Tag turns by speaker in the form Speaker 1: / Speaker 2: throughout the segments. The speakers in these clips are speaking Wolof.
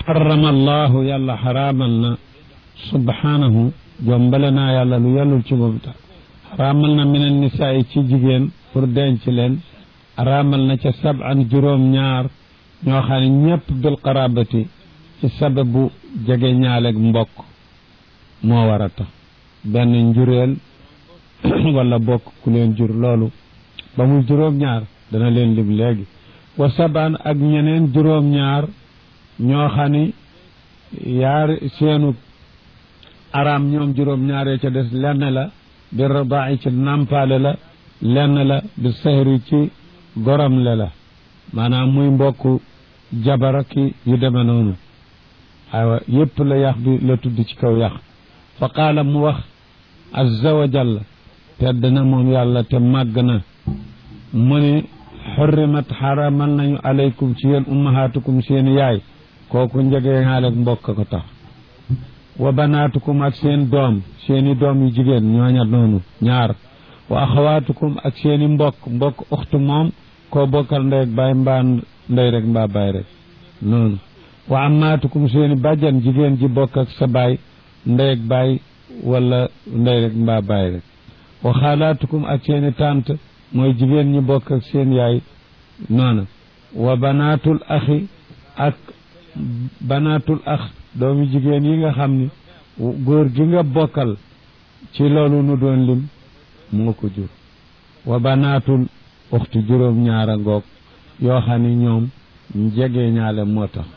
Speaker 1: xarama allahu yàlla xaraamal na subhanahu jombale naa yàlla lu yellul ci moom tax xaraamal na minen nisaa yi ci jigéen pour denc leen araamal na ca saban juróom ñaar ñoo xam ne ñëpp bil qarabati ci sababu jege ñaaleeg mbokk moo war a tax benn njureel wala bokk ku leen jur loolu ba muy juróom ñaar dana leen lim léegi wa saban ak ñeneen juróom ñaar ñoo xam ni yaar seenu araam ñoom juróom ñaaree ca des lenn la bi radaa ci nàmpaale la lenn la bi sehri ci gorom le la maanaam muy mbokk jabara ki yu deme noonu aywa yépp la yax bi la tudd ci kaw yax fa qaala mu wax azza wa jalla tedd na moom yàlla te màgg na mu ni xurrimat xaramal nañu aleykum ci yéen ummahaatukum seen yaay kooku njegee xaaleeg mbokk ko tax wa banaatukum ak seen doom seeni doom yu jigéen ñooña noonu ñaar wa axawaatukum ak seeni mbokk mbokk uxtu moom koo bokkal ndey ak baay mbaa ndey rek mbaa baay rek noonu wa amaatukum seeni bàjjan jigéen ji bokk ak sa baay ndey ak baay wala ndey rek mbaa baay rek wa xaalaatukum ak seeni tànt mooy jigéen ñi bokk ak seen yaay noonu wa banaatul axi ak banaatul ax doomi jigéen yi nga xam ni góor gi nga bokkal ci loolu nu doon lim moo ko jur wa banaatul uxti juróom ñaara ngoog yoo xam ni ñoom jege ñaale moo tax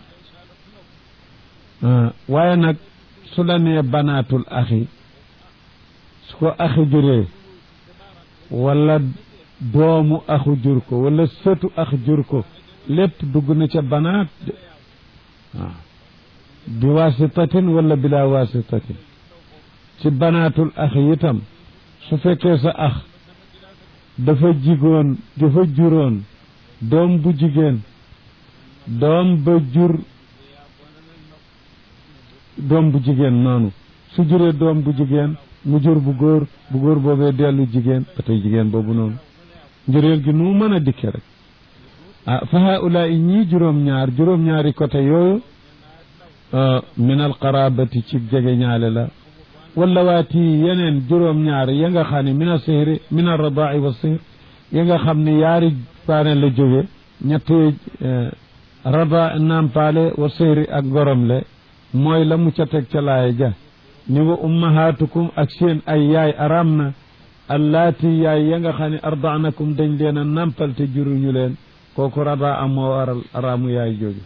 Speaker 1: waaye nag su la nee banaatul axi su ko axi juree wala doomu axu jur ko wala sëtu ax jur ko lépp dugg na ca banaat de waaw bi wasitatin wala bila wasitatin ci banaatul ax itam su fekkee sa ax dafa jigoon dafa juróon doom bu jigéen doom ba jur doom bu jigéen noonu su juree doom bu jigéen mu jur bu góor bu góor boobee dellu jigéen ba tey jigéen boobu noonu njureel gi nu mën a dikke rek ah fa haulaai ñii juróom-ñaar juróom-ñaari côté yooyu min al qarabati ci jege ñaale la wala waati yeneen juróom-ñaar ya nga xam ne min a sihri min al radai wa sihr ya nga xam ne yaari paane la jóge ñetti rada nampaale wa sihri ak goromle mooy la mu ca teg ca laaya ja ni wa ummahatukum ak seen ay yaay araam na allaati yaay ya nga xam ne ardaanakum dañ leen a nampal te juruñu leen kooku rada am moo waral araamu yaay jóge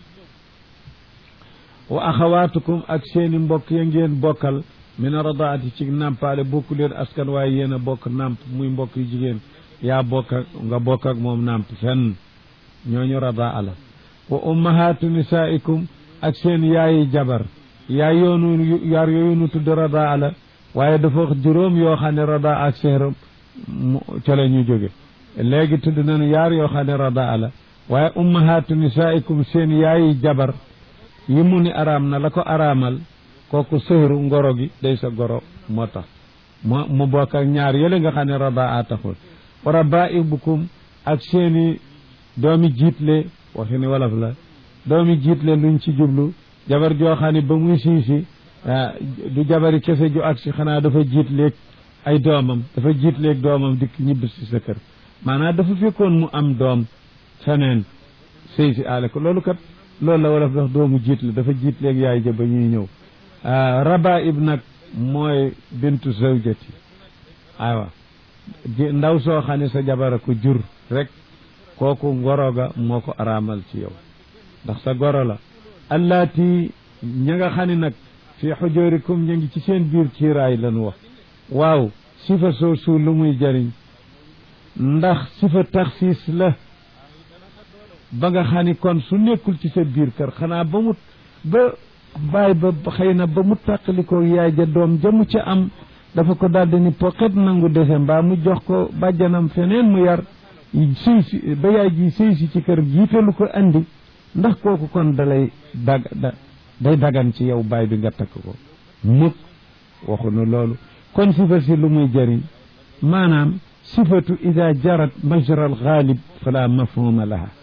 Speaker 1: wa axawaatukum ak seeni mbokk ya ngeen bokkal min radaati ci nampaale bokku leen askan waaye yéen a bokk namp muy mbokk yu jigéen yaa bokk ak nga bokk ak moom namp fenn ñooñu radaa la wa ummahaatu nisaikum ak seen yaayi jabar yaay yoonu yaar yooyu nu tudd radaa la waaye dafa wax juróom yoo xam ne radaa ak seeram ca la ñu jóge léegi tudd nañu yaar yoo xam ne radaa la waaye ummahaatu nisaikum seen yaayi jabar yi mu ni araam na la ko araamal kooku sëhru ngoro gi day sa goro moo tax mu mu bokk ak ñaar yële nga xam ne radaa taxul wa rabaibukum ak seeni doomi jiitle waxi ni wolof la doomi jiitle luñ ci jublu jabar joo xam ne ba muy siisi du jabari kese ju ak si xanaa dafa jiitleeg ay doomam dafa jiitleeg doomam dikk ñibbi si sa kër maanaam dafa fekkoon mu am doom feneen sëy si aale ko loolu kat loolu la wolof dax doomu jiitle dafa jiitleeg yaay ja ba ñuy ñëw rabaib nag mooy bintu zawjati aywa ndaw soo xam ne sa jabara ko jur rek kooku ngoro ga moo ko araamal ci yow ndax sa goro la allaati ña nga xam ne nag fi xujurikum ña ngi ci seen biir kiiraay lañu wax waaw sifa soosu lu muy jëriñ ndax sifa taxsiis la ba nga xam ni kon su nekkul ci sa biir kër xanaa ba mu ba baay ba xëy na ba mu tàqalikoo yaay ja doom ja mu ca am dafa ko daldi ni poqet nangu dese mbaa mu jox ko bàjjanam feneen mu yar sëy si ba yaay ji sëy si ci kër jiitalu ko andi ndax kooku kon dalay dag da day dagan ci yow baay bi nga takk ko mukk waxunu loolu kon sifa si lu muy jëriñ maanaam sifatu ida jarat majra al ghalib fala mafhuma laha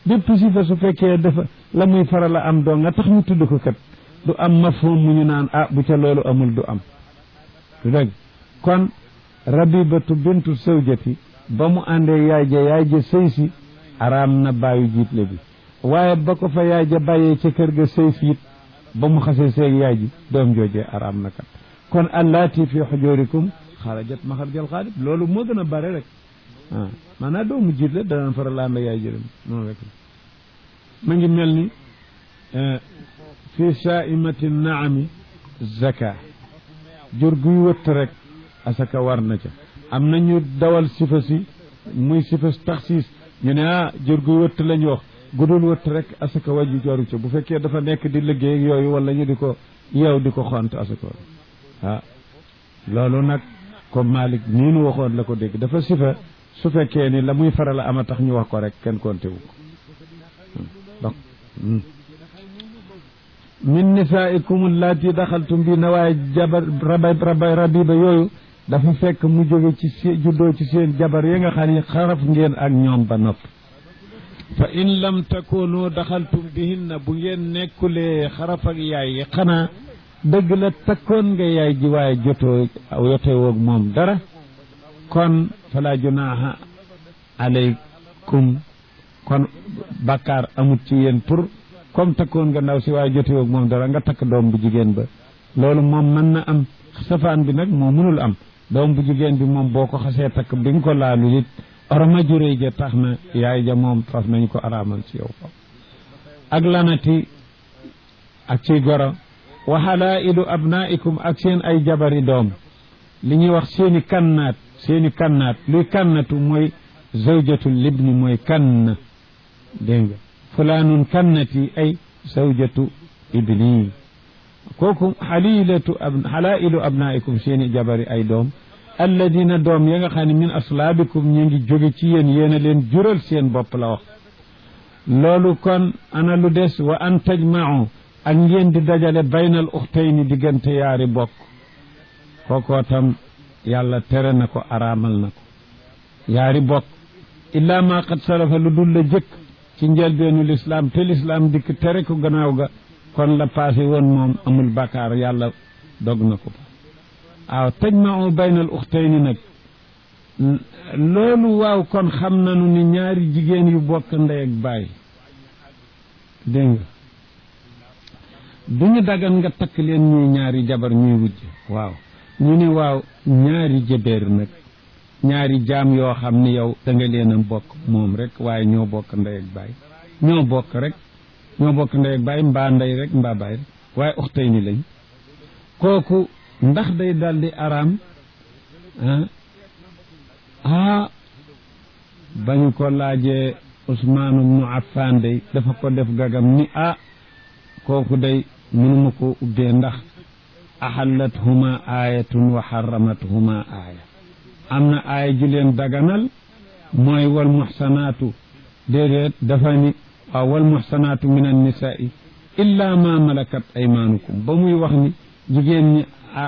Speaker 1: bépp sifa su fekkee dafa la muy faral a am doo nga tax ñu tudd ko kat du am mafhum mu ñu naan ah bu ca loolu amul du am du dëgg kon rabibatu bintu sawjati ba mu àndee yaay ja yaay ja sëy si araam na bàyyu jiitle bi waaye ba ko fa yaay ja bàyyee ca kër ga sëy si it ba mu xasee seeg yaay ji doom joojee araam na kat kon allaati fi xujurikum xarajat maxarjal xaalib loolu moo gën a bare rek ah maanaam doomu jiitle dana faral a ànd yaay jërëm noonu rek ma ngi mel ni fi saaimati naami zaka jur guy wëtt rek asaka war na ca am na ñu dawal sifa si muy sifa taxsiis ñu ne ah jur guy wëtt lañ wax gudul wëtt rek asaka waju joru ca bu fekkee dafa nekk di liggéey yooyu wala ñu di ko yeew di ko xont asaka ah loolu nag comme Malick nii nu waxoon la ko dégg dafa sifa su fekkee ni la muy faral a ama tax ñu wax ko rek kenn konte wu ko donc min nisaikum allati daxaltum bi na waaye jabar rabay rabay rabiba yooyu dafa fekk mu jóge ci seen juddoo ci seen jabar yi nga xam ne xaraf ngeen ak ñoom ba nopp fa in lam takunu daxaltum bihinna bu ngeen nekkulee xaraf ak yaay yi xanaa dëgg la takkoon nga yaay ji waaye jotoo yotewoog moom dara kon fala junaaha alaykum kon bakkaar amut ci yéen pour comme takkoon nga ndaw si waaye jotewoog moom dara nga takk doom bu jigéen ba loolu moom mën na am safaan bi nag moo mënul am doom bu jigéen bi moom boo ko xasee takk bi nga ko laalu it oroma juré ja tax na yaay ja moom faf nañ ko araamal ci yow ko ak lanati ak ciy goro wa halailu abnaikum ak seen ay jabari doom li ñuy wax seeni kannaat seeni kannaat luy kannatu mooy zawjatul libni mooy kann dégg nga fulaanun kannati ay zawjatu ibni kooku xalilatu ab xalailu abnaikum seeni jabari ay doom alladina doom ya nga xam ne min aslaabikum ñu ngi jóge ci yéen yéen a leen jural seen bopp la wax loolu kon ana lu des wa an tajmau ak ngeen di dajale baynal uxtayni diggante yaari bokk kookoo tam yàlla tere na ko araamal na ko yaari bokk illaa ma qad salafa lu dul la jëkk ci njëlbeenu lislaam te lislaam dikk tere ko gannaaw ga kon la passé woon moom amul bakaar yàlla dog na ko waaw tajmau baynal uxtayni nag loolu waaw kon xam nanu ni ñaari jigéen yu bokk ndey ak baay dégg nga du ñu dagan nga takk leen ñuy ñaari jabar ñuy wujj waaw ñu ni waaw ñaari jëbeer nag ñaari jaam yoo xam ni yow da nga leen a bokk moom rek waaye ñoo bokk ndey ak baay ñoo bokk rek ñoo bokk ndey ak baay mbaa ndey rek mbaa baay rek waaye uxtay ni lañ kooku ndax day daldi araam ah ah bañu ko laajee Usmaan ibnu Affaan day dafa ko def gagam ni ah kooku day mënuma ko ubbee ndax axallat huma aayatun wa xaramat huma aaya am na aaya ju leen daganal mooy wal muxsanaatu déedéet dafa ni waaw wal muxsanaatu min annisaai illa ma malakat aymaanukum ba muy wax ni jigéen ñi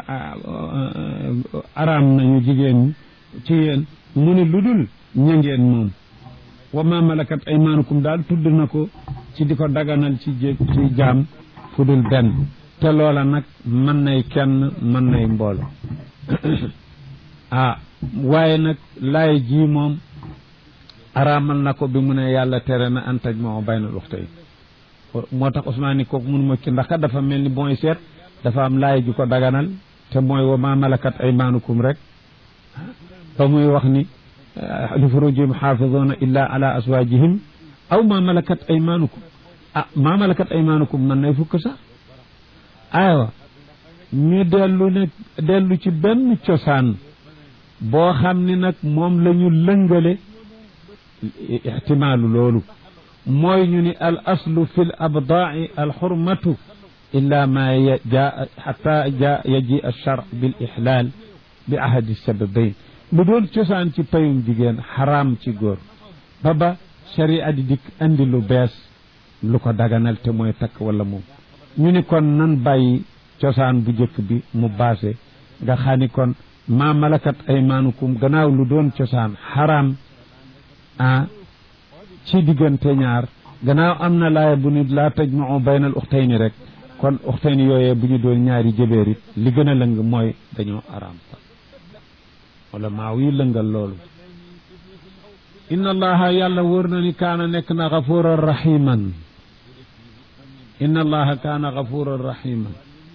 Speaker 1: araam nañu jigéen ñi ci yéen mu ni lu dul ña ngeen moom wa ma malakat aymaanukum daal tudd na ko ci di ko daganal ci jé ci jaam fu dul benn te loola nag mën nay kenn mën nay mboolo ah waaye nag laay ji moom araamal na ko bi mu ne yàlla tere na antaj moo baynal uxtay moo tax Ousmane ni kooku mënuma ci ndax kat dafa mel ni booy seet dafa am laay ju ko daganal te mooy wa ma malakat aymaanukum rek ba muy wax ni li furujihim xaafiduuna illa ala aswaajihim aw ma malakat aymaanukum ah ma malakat aymaanukum mën nay fukk sax aywa ñu dellu ne dellu ci benn cosaan boo xam ni nag moom la ñu lëngale ixtimaalu loolu mooy ñu ni al aslu fi l abdaai al xurmatu illa ma jaa xata ja yaji alchar bil ixlaal bi ahadi sababayn lu doon cosaan ci payum jigéen xaraam ci góor ba ba sharia di dikk andi lu bees lu ko daganal te mooy takk wala moom ñu ni kon nan bàyyi cosaan bu jëkk bi mu baase nga xam ni kon maa malakat aymaanukum gannaaw lu doon cosaan xaraam ah ci diggante ñaar gannaaw am na laaya bu nit laa tajmau bayna al uxtayni rek kon uxtayni yooyee bu ñu doon ñaari jëbeer it li gën a lëng mooy dañoo araam wala maaw yi lëngal loolu inna allaha yàlla wóor na ni kaana nekk na gafuran rahiman inna allaha kaana gafuran rahiman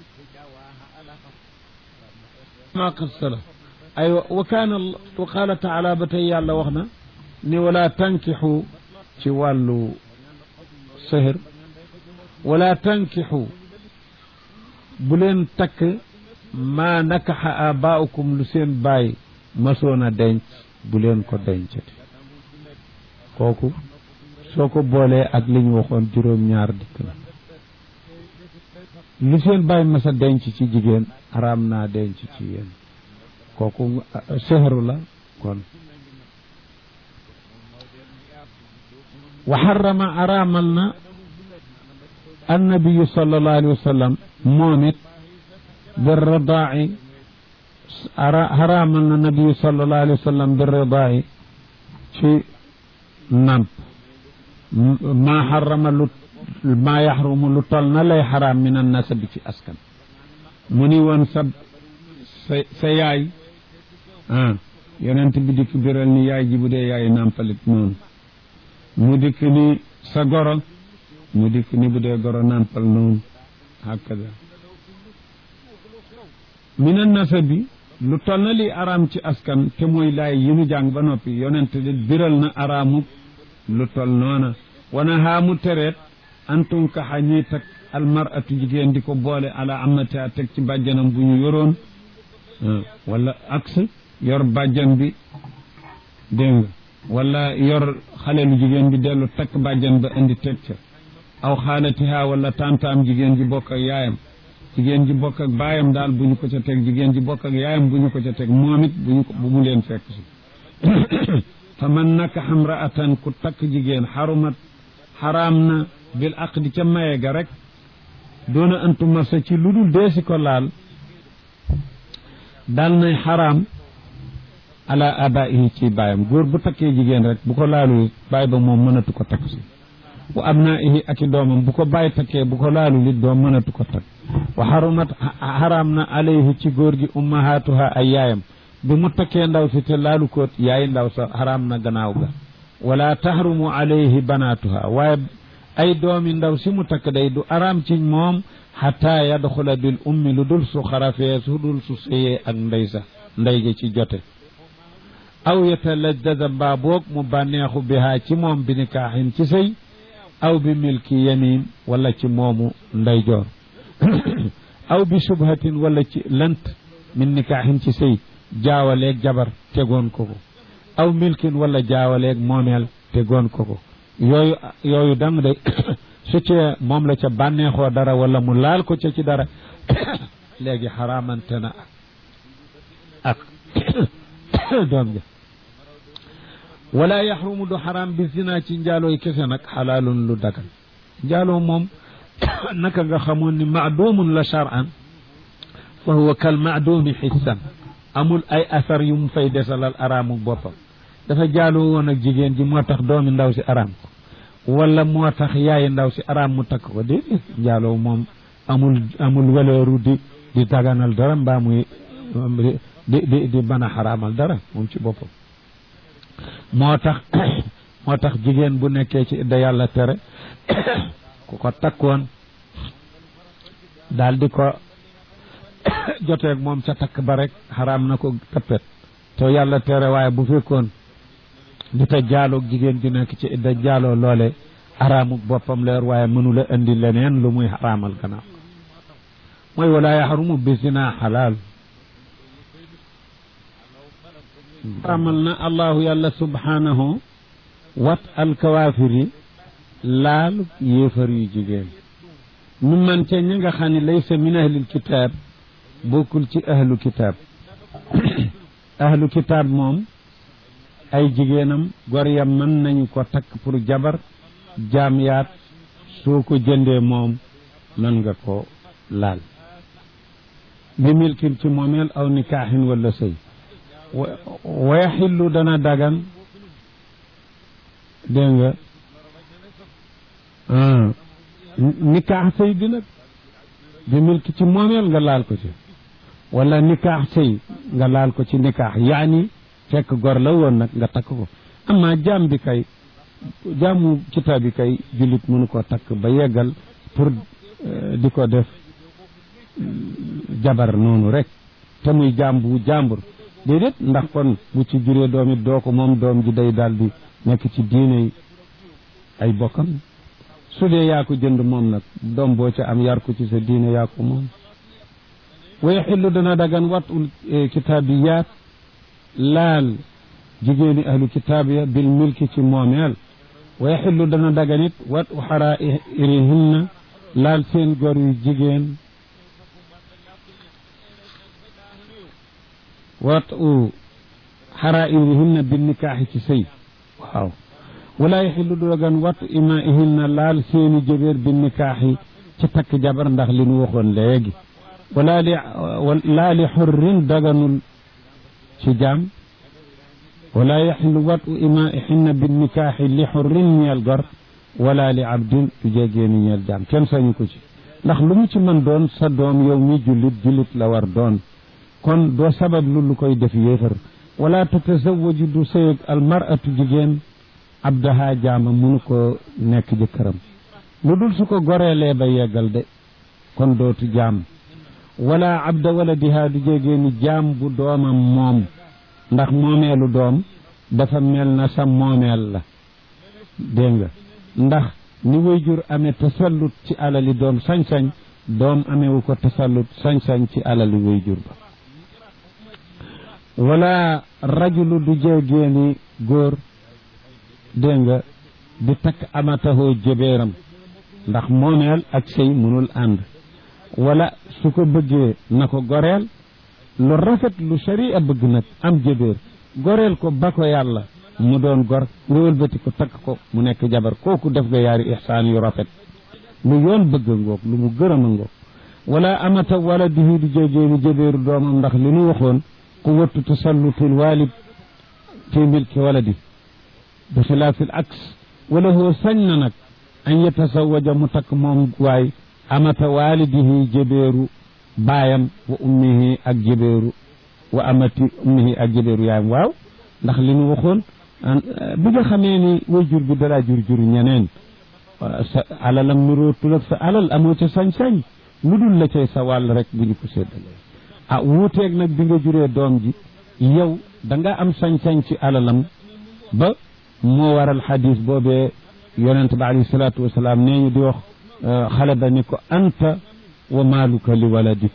Speaker 1: ma qissala ay wa kaana wa qaala taala ba tey yàlla wax na ni wala tankixu ci wàllu sëhër wala tankixu bu leen takk maa nakaxa abaaukum lu seen baay masoon a denc bu leen ko dencati kooku soo ko boolee ak li ñu waxoon juróom-ñaar dikk na lu seen baay mas a denc ci jigéen araam naa denc ci yéen kooku sehru la kon wa xarama araamal na annabiyu sallallahu alayhi wa sallam moom it bi ridaa'i xaraamal na nabiyu sallallahu alayhi wa sallam bi ridaa'i ci namp maa xarama lu maa yaxrumu lu tol na lay xaraam min an nasabi ci askan mu ni woon sa sa sa yaay ah yonent bi dikk biral ni yaay ji bu dee yaay nàmpalit noonu mu dikk ni sa goro mu dikk ni bu dee goro nàmpal noonu hakada min an nasabi lu tol na li araam ci askan te mooy laay yi nu jàng ba noppi yonent di biral na araamu lu tol noona wana haamu tereet antum kaxa ñiy teg almaratu jigéen di ko boole ala amata teg ci bàjjanam bu ñu yoroon wala aks yor bàjjan bi dégg nga wala yor xale lu jigéen bi dellu takk bàjjan ba indi teg ca aw xaalatiha wala tantaam jigéen ji bokk ak yaayam jigéen ji bokk ak baayam daal bu ñu ko ca teg jigéen ji bokk ak yaayam bu ñu ko ca teg moom it bu ñu ko bu mu leen fekk si fa man naka xamraatan ku takk jigéen xarumat xaraam na bil aqdi ca maye ga rek doona antu marsa ci lu dul deesi ko laal dal nay xaraam ala abaihi ci baayam góor bu takkee jigéen rek bu ko laalul baay ba moom mënatu ko takk si wa abnaihi ak i doomam bu ko baay takkee bu ko laalul it doom mënatu ko takk wa xarumat xaraam na alayhi ci góor gi ummahatuha ay yaayam bi mu takkee ndaw si te laalu ko yaay ndaw sa xaraam na gannaaw ga wala tahrumu alayhi banatuha waaye ay doomi ndaw si mu takk day du araam ci moom xataa yadxula bil ummi lu dul su xarafee su dul su sëyee ak ndey sa ndey ja ci jote aw yataladdada mbaa boog mu bànneexu bihaa ci moom bi nikaaxin ci sëy aw bi milki yamin wala ci moomu ndey joor aw bi subhatin wala ci lant min nikaaxin ci sëy jaawaleeg jabar tegoon ko ko aw milkin wala jaawaleeg moomeel tegoon ko ko yooyu yooyu dang de su cee moom la ca bànneexoo dara wala mu laal ko ca ci dara léegi xaraamante na ak doom ja wala yaxrumu du xaraam bi zina ci njaalooy kese nag xalaalun lu dagal njaaloo moom naka nga xamoon ni maadumun la charan fa huwa kal maadumi xissan amul ay asar yu mu fay desalal araamu boppam dafa jaaloo woon ak jigéen ji moo tax doomi ndaw si araam ko wala moo tax yaayi ndaw si araam mu takk ko déedéet njaaloo moom amul amul waleeru di di daganal dara mbaa muy di di di mën a xaraamal dara moom ci boppam moo tax moo tax jigéen bu nekkee ci idda yàlla tere ku ko takkoon daal di ko joteeg moom ca takk ba rek xaraam na ko tappet te yàlla tere waaye bu fekkoon di ta jaaloog jigéen ju nekk ci idda jaaloo loole araamu boppam leer waaye mënula indi leneen lu muy xaraamal gannaaw mooy wala yaxrumu bi zina xalaal xaraamal na allahu yàlla subhanahu wat alkawaafiri laal yéefar yu jigéen nu man ca ñi nga xam ne laysa min ahlil kitaab bokkul ci ahlu kitaab ahlu kitaab moom ay jigéenam gor ya mën nañu ko takk pour jabar jaam yaat soo ko jëndee moom mën nga ko laal bi milkin ci moomeel aw nikaaxin wala sëy wa yaxillu dana dagan dégg nga nikaax sëy bi nag bi milki ci moomeel nga laal ko ci wala nikaax sëy nga laal ko ci nikaax yaani fekk gor la woon nag nga takk ko amma jaam bi kay jaamu kitaab bi kay jullit mënu ko takk ba yeggal pour di ko def jabar noonu rek te muy jaam bu jàmbur déedéet ndax kon bu ci juree doom it doo ko moom doom ji day daal di nekk ci diine ay bokkam su dee yaa ko jënd moom nag doom boo ca am yar ko ci sa diine yaa ko moom wa yaxillu dana dagan watul kitaabiyaat laal jigéeni ahlu kitaab ya bil milki ci moomeel wa yaxillu dana dagan it watu xaraa'irihinna laal seen gor yu jigéen watu xaraa'irihinna bil nikaaxi ci sëy waaw wala yaxillu du dagan watu imaihinna laal seeni jëbeer bil nikaaxi ci takk jabar ndax li nu waxoon léegi wala li laa li xurrin daganul ci jaam wala yaxillu watu imaihinna bil nikaaxi li xurrin ñeel gor wala li abdin du jégeeni ñeel jaam kenn sañu ko ci ndax lu mu ci mën doon sa doom yow mi jullit jullit la war doon kon doo sabab lu lu koy def yéefar wala tatazawaju du sëyeg almaratu jigéen abdaha jaama munu ko nekk jëkkëram lu dul su ko goreelee ba yeggal de kon dootu jaam wala abda wala dihaa du jégeeni jaam bu doomam moom ndax moomeelu doom dafa mel na sa moomeel la dégg nga ndax ni wayjur amee tasallut ci alali doom sañ-sañ doom amewu ko tasallut sañ-sañ ci alali wayjur ba wala rajulu du jégeeni góor dégg nga di takk amatahoo jëbeeram ndax moomeel ak sëy mënul ànd wala su ko bëggee na ko goreel lu rafet lu sharia bëgg nag am jëbeer goreel ko ba ko yàlla mu doon gor nga wëlbati ko takk ko mu nekk jabar kooku def nga yaari ihsaan yu rafet lu yoon bëgg ngoog lu mu gërëm a ngoog wala amata wala dihi du jégeeni jëbeeru doomam ndax li nu waxoon quwatu tasallutul walid fi milki waladi bi xilaafi l aks wala hoo sañ na nag an yatasawaja mu takk moom waay amata walidihi jëbeeru baayam wa ummihi ak jëbeeru wa amati ummihi ak jëbeeru yaayam waaw ndax li nu waxoon bi nga xamee ni way jur bi dalaa jur jur ñeneen sa alalam nurootul ak sa alal amoo ca sañ-sañ lu dul la cay sa wàll rek bu ñu ko séddalee ah wuuteeg nag bi nga juree doom ji yow da nga am sañ-sañ ci alalam ba moo waral xadis boobee yonente ba alayhi salaatu wasalaam nee ñu di wax xale ba ni ko anta wa maaluka li waladik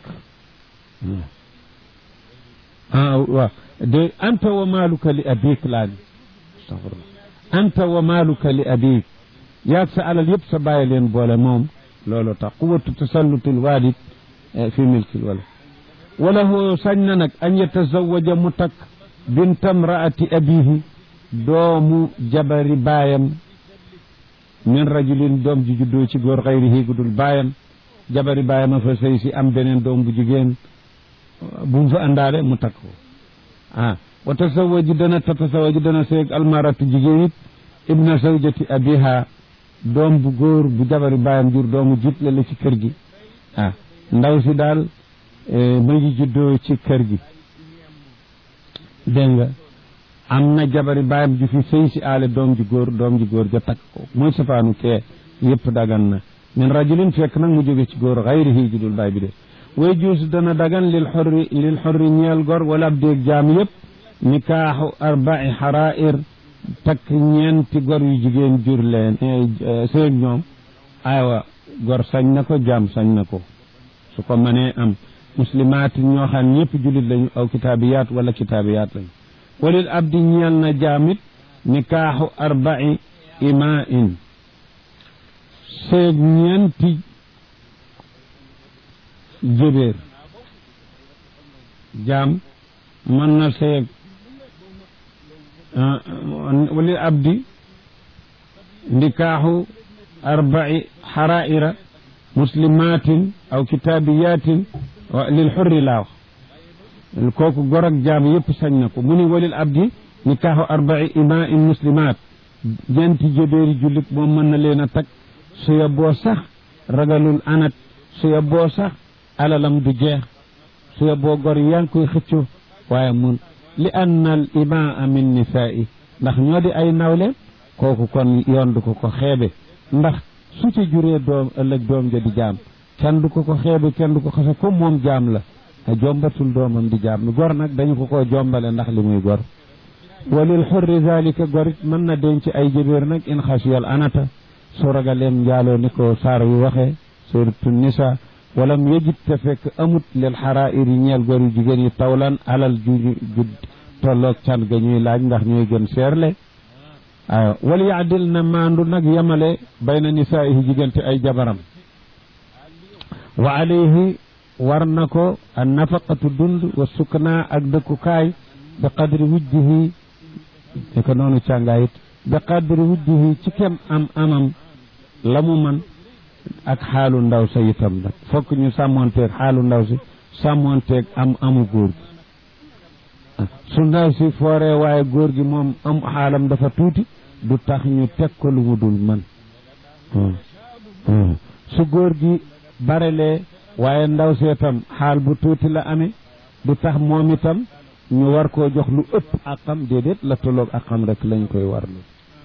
Speaker 1: ah waaw de anta wa maaluka li abik laa ni astafirullah anta wa maaluka li abik yaag sa alal yëpp sa bàyyi leen boole moom loolu tax quwatu tasallutul walid fi milkil walad wala hoo sañ na nag an yatazawaja mu takk bintam raati abihi doomu jabari baayam min rajulin doom ji juddoo ci góor xayrihi gudul baayam jabari baayam a fa sëy si am beneen doom bu jigéen bu mu fa àndaale mu takk ko ah wa tasawaji dana tatasawaji dana seeg almaratu jigéen it ibna zawjati abiha doom bu góor bu jabari baayam jur doomu jitle la ci kër gi ah ndaw si daal ma ngi juddoo ci kër gi dégg nga am na jabari baayam ju fi sëy si aale doom ji góor doom ji góor ja takk ko mooy safaanu kee yëpp dagan na min rajulin fekk nag mu jóge ci góor xayrihi judul baay bi de way juus dana dagan lil xorri lil xorri ñeel gor wala ab déeg jaam yëpp nikaaxu arbai xarair takk ñeenti gor yu jigéen jur leen sëeg ñoom aywa gor sañ na ko jaam sañ na ko su ko mënee am muslimaat ñoo xam ñëpp jullit lañu aw kitaabiyaat wala kitaabiyaat lañu walil abdi ñeel na jaamit nikaaxu arbai imain seeg ñeenti jëbeer jaam mën na seeg walil abdi nikaaxu arbai xaraira muslimatin aw kitaabiyatin lil xurri laa wax kooku gor ak jaam yëpp sañ na ko mu ni walil abdi nikaaxu arbai imain muslimat ñeenti jëbeeri jullit moom mën na leen a takk su yeboo sax ragalul anat su yeboo sax alalam du jeex su yeboo gor yaa ngi koy xëccoo waaye mun li anna al imaa min nisaa'i ndax ñoo di ay nawle kooku kon yoon du ko ko xeebe ndax su ci juree doom ëllëg doom ja di jaam kenn du ko ko xeebe kenn du ko xase comme moom jaam la a jombatul doomam di jaam gor nag dañu ko ko jombale ndax li muy gor walil xurri zalika gorit mën na denc ay jëbéer nag in xasiyal anata su ragaleem njaaloo ni ko saar wi waxee suratu nisa walam yejit te fekk amut lil xaraa'ir yi ñeel gor yu jigéen yi tawlan alal ju ju tolloog can ga ñuy laaj ndax ñooy gën seerle waaw wal yaadil na maandu nag yemale bayna nisaa'ihi diggante ay jabaram wa alayhi war na ko an nafaqatu dund wa sukna ak dëkkukaay bi qadri wujjihi ne ko noonu càngaayit bi qadri wujjihi ci kem am amam la mu man ak xaalu ndaw sa itam nag fokk ñu sàmmonteeg xaalu ndaw si sàmmonteeg am amu góor gi su ndaw si fooree waaye góor gi moom am xaalam dafa tuuti du tax ñu teg ko lu mu dul man su góor gi barelee waaye ndaw si itam xaal bu tuuti la amee du tax moom itam ñu war koo jox lu ëpp àqam déedéet la tolloog àqam rek lañ koy warlu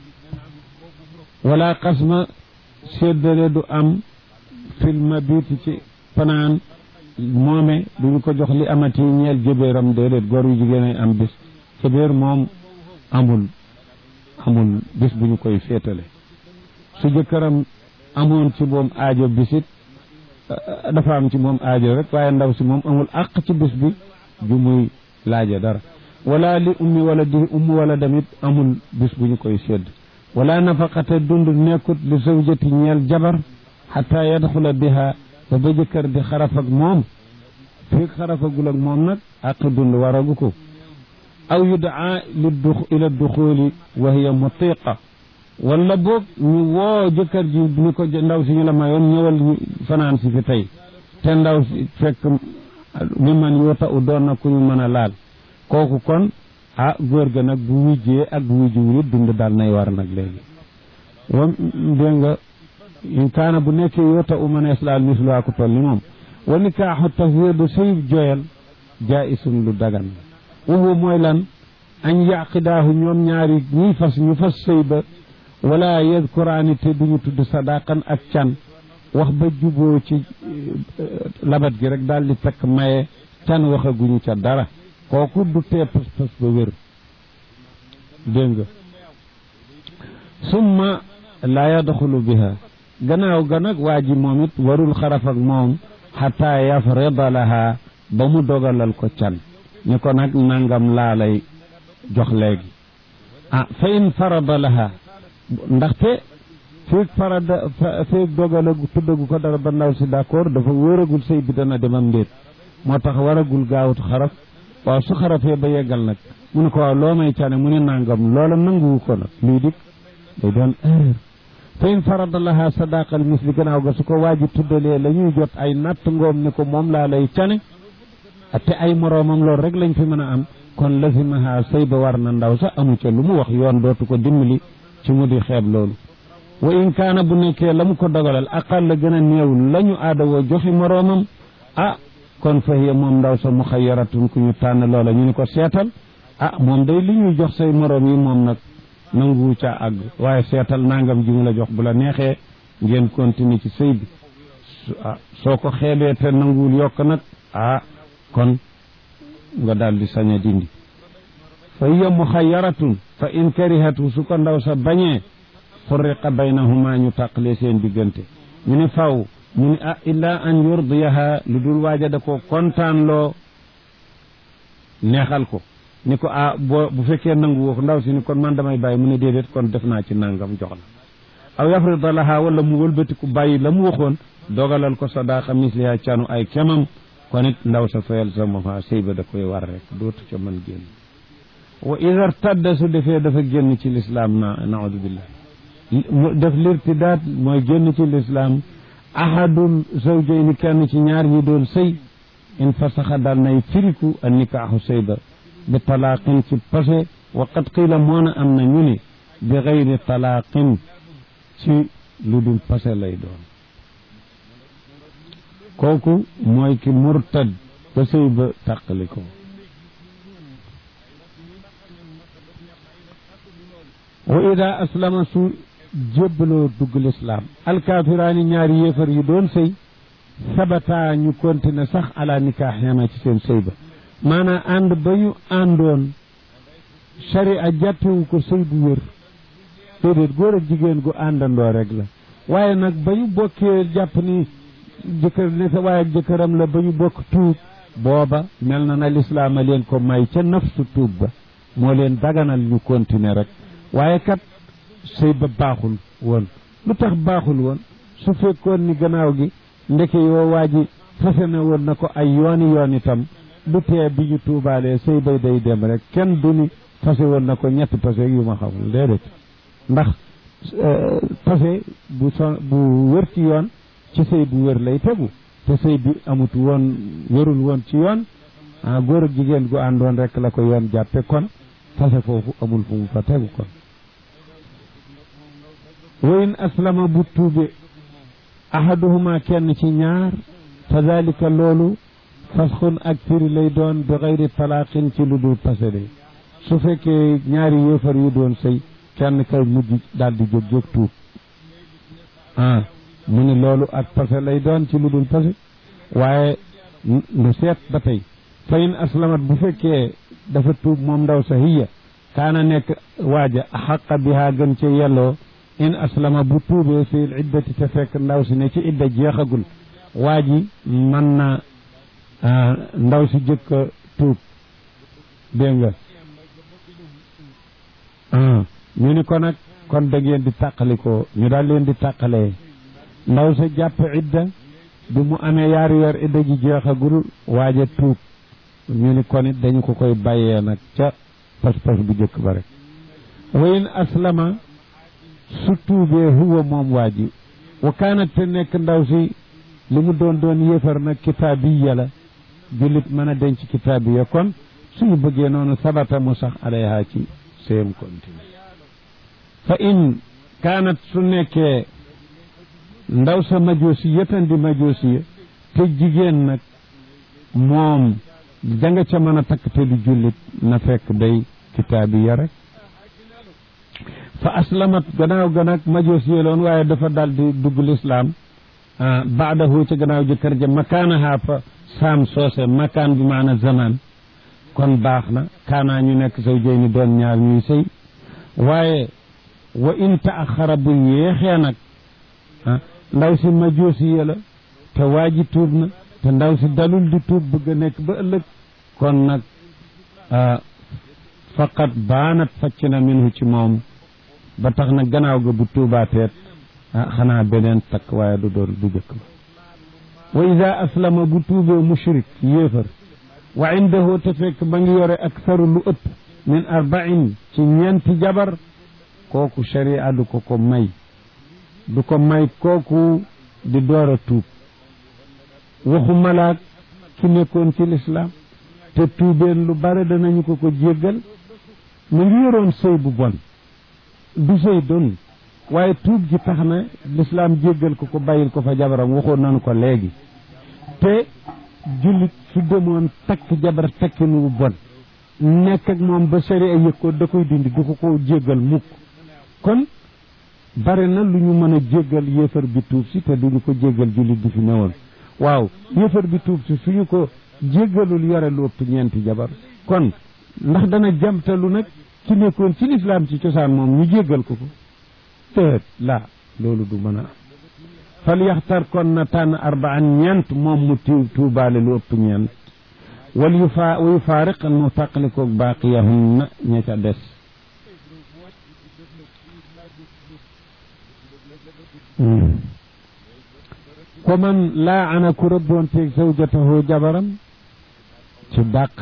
Speaker 1: wala xasma séddale du am filma biiti ci fanaan moome duñu ko jox li amati ñeel jëbéeram déedéet góor yu jigéen ay am bis jëbéer moom amul amul bis bu ñu koy féetale su jëkkëram amoon ci moom aajo bisit dafa am ci moom aajo rek waaye ndaw si moom amul àq ci bis bi ju muy laaja dara wala li ummi wala di ummi wala damit amul bis bu ñu koy sédd wala nafaqate dund nekkut li zawjati ñeel jabar xata yadxula biha ba ba jëkkër di xaraf ak moom fii xarafagul ak moom nag àq dund waragu ko aw yudaa li du ila duxuli wa hiya mutiqa wala boog ñu woo jëkkër ji ni ko ndaw si ñu la mayoon ñëwal ñu fanaan si fi tey te ndaw si fekk mi man yuuta u doon na ku ñu mën a laal kooku kon ah góor ga nag bu wujjee ak bu wujjuwul it dund daal nay war nag léegi wa dégg nga in kaana bu nekkee yuuta u mënees laal misluwaa ko toll ni moom wa nikaaxu tafwiidu sëy joyal jaa'isun lu dagan wuhu mooy lan añ yaqidaahu ñoom ñaari ñiy fas ñu fas sëy ba wala yadkuraani te duñu tudd sadaqan ak can wax ba juboo ci labat gi rek daal di takk maye can waxaguñu ca dara kooku du tee pas-pas ba wér dégg nga summa laa yadxulu biha gannaaw ga nag waa ji moom it warul xaraf ak moom xataa yafrida laha ba mu dogalal ko can ni ko nag nangam laa lay jox léegi ah fa in farada laha ndaxte feeg farada feeg dogalagu tuddagu ko dara ba ndaw si d'accord dafa wóoragul sëy bi dana demam ndéet moo tax waragul gaawut xaraf waaw su xarafee ba yeggal nag mu ne ko waaw loo may cane mu ne nangam loola nanguwu ko nag luy dik day doon erreur fa in farada laha sadaqal misli gannaaw ga su ko waaji tuddalee la ñuy jot ay natt ngoom ni ko moom laa lay cane te ay moroomam loolu rek lañ fi mën a am kon lazimaha sëy ba war na ndaw sax amu ca lu mu wax yoon dootu ko dimbali ci mu di xeeb loolu wa in kaana bu nekkee la mu ko dogalal aqal la gën a néew la ñu aadawoo joxi moroomam ah kon fa hiya moom ndaw sa muxayaratun ku ñu tànn loola ñu ni ko seetal ah moom day li ñuy jox say moroom yi moom nag nanguwu caa àgg waaye seetal nangam ji mu la jox bu la neexee ngeen continuer ci sëy bi ah soo ko xeebee te nanguwul yokk nag ah kon nga daal di sañ a dindi fa hiya muxayaratun fa in karihatu su ko ndaw sa bañee furriqa baynahuma ñu tàqale seen diggante ñu ni faw mu ni ah illa an yurdiyaha lu dul waaja da ko kontaan loo neexal ko ni ko ah boo bu fekkee nangu woo ndaw si ni kon man damay bàyyi mu ne déedéet kon def naa ci nangam jox la aw yafrida laha wala mu wëlbatiku bàyyi la mu waxoon dogalal ko sadaqa misliha canu ay kemam kon it ndaw sa fayal sa mofa sëy ba da koy war rek dootu ca mën génn wa ida irtadda su defee dafa génn ci lislaam na naudu billah def lirtidaat mooy génn ci lislaam ahadul zawjayni kenn ci ñaar ñi doon sëy in fasaxa daal nay firiku a nikaaxu sëy ba bi talaaqin ci pase wa qad qiila moona am na ñu ni bi gayri talaaqin ci lu dul pase lay doon kooku mooy ki murtad ba sëy ba tàqali ko wa ida aslama su jébbaloo dugg lislaam alkaafiraani ñaari yéefar yu doon sëy sabata ñu continué sax ala nikaax yama ci seen sëy ba maanaam ànd ba ñu àndoon sharia jàppewu ko sëy bu wér déedéet góor ak jigéen gu àndandoo rek la waaye nag ba ñu bokkee jàpp ni jëkkër ne sa waaye ak jëkkëram la ba ñu bokk tuub booba mel na na lislaam a leen ko may ca nafsu tuub ba moo leen daganal ñu continuer rek waaye kat sëy ba baaxul woon lu tax baaxul woon su fekkoon ni gannaaw gi ndeke yoo waa ji fase na woon na ko ay yooni yoon itam du tee bi ñu tuubaalee sëy bay day dem rek kenn du ni fase woon na ko ñetti pase yu ma xamul déedéet ndax pase bu so bu wër ci yoon ci sëy bu wër lay tegu te sëy bi amut woon wërul woon ci yoon ah góor ak jigéen gu àndoon rek la ko yoon jàppe kon fase foofu amul fu mu fa tegu kon wayin aslama bu tuube ahaduhuma kenn ci ñaar fa dalika loolu fasxun ak firi lay doon bi xayri talaaqin ci lu dul pase de su fekkee ñaari yéefar yu doon sëy kenn kay mujj daal di jóg jóg tuub ah mu ne loolu ak pase lay doon ci lu dul pase waaye lu seet ba tey fa in aslamat bu fekkee dafa tuub moom ndaw sa hiya kaana nekk waaja xaqa bihaa gën ca yelloo in aslama bu tuubee fii iddati te fekk ndaw si ne ci idda jeexagul waa ji mën na ndaw si jëkk a tuub dégg nga ñu ni ko nag kon da ngeen di tàqalikoo ñu daal leen di tàqalee ndaw sa jàpp idda bi mu amee yaari weer idda ji jeexagul waaja tuub ñu ni kon it dañu ko koy bàyyee nag ca pas-pas bu jëkk ba rek wayin aslama su tuubee huwa moom waa ji wa kaanat te nekk ndaw si li mu doon doon yéefar nag kitaabiya la jullit mën a denc kitaabiya kon suñu bëggee noonu sabata mu sax alayha ci séem continue fa in kaanat su nekkee ndaw sa majoosi yëtan di majoosi te jigéen nag moom danga ca mën a takk te du jullit na fekk day kitaabiya rek fa aslamat gannaaw ga nag majoos yeeloon waaye dafa dal di dugg lislaam baadahu ca gannaaw jëkkër ja makaanaha fa saam soose makaan bi maana zaman kon baax na kaanaa ñu nekk saw jëy ni doon ñaar ñuy sëy waaye wa in taaxara bu yéexee nag ndaw si majoosi ye la te waa ji tuub na te ndaw si dalul di tuub bëgg a nekk ba ëllëg kon nag faqat baanat facc na minhu ci moom ba tax na gannaaw ga bu tuubaateet ah xanaa beneen takk waaye du doon du jëkk ba wa ida aslama bu tuubee mushrik yéefar wa indahu te fekk ba ngi yore aksaru lu ëpp min arbain ci ñeenti jabar kooku sharia du ko ko may du ko may kooku di door a tuub waxu malaak ki nekkoon ci lislaam te tuubeen lu bare danañu ko ko jéggal mu ngi yoroon sëy bu bon du sëy doon waaye tuub gi tax na lislaam jéggal ko ko bàyyil ko fa jabaram waxoon nañu ko léegi te jullit su demoon takk jabar takkin wu bon nekk ak moom ba sari a yëg ko da koy dindi du ko ko jéggal mukk kon bare na lu ñu mën a jéggal yéefar bi tuub si te duñu ko jéggal jullit bi fi newoon waaw yéefar bi tuub si suñu ko jéggalul yore lu ëpp ñeenti jabar kon ndax dana jamtalu nag ci nekkoon ci lislaam ci cosaan moom ñu jéggal ko ko teet laa loolu du mën a am fal yaxtar kon na tànn arbaan ñeent moom mu tiw tuubaale lu ëpp ñeent wal yu faa wa yu faariq mu tàqalikoog baaqiyahunna ña ca des ko man laa ana ku rëbboonteeg zawjatahu jabaram ci dàq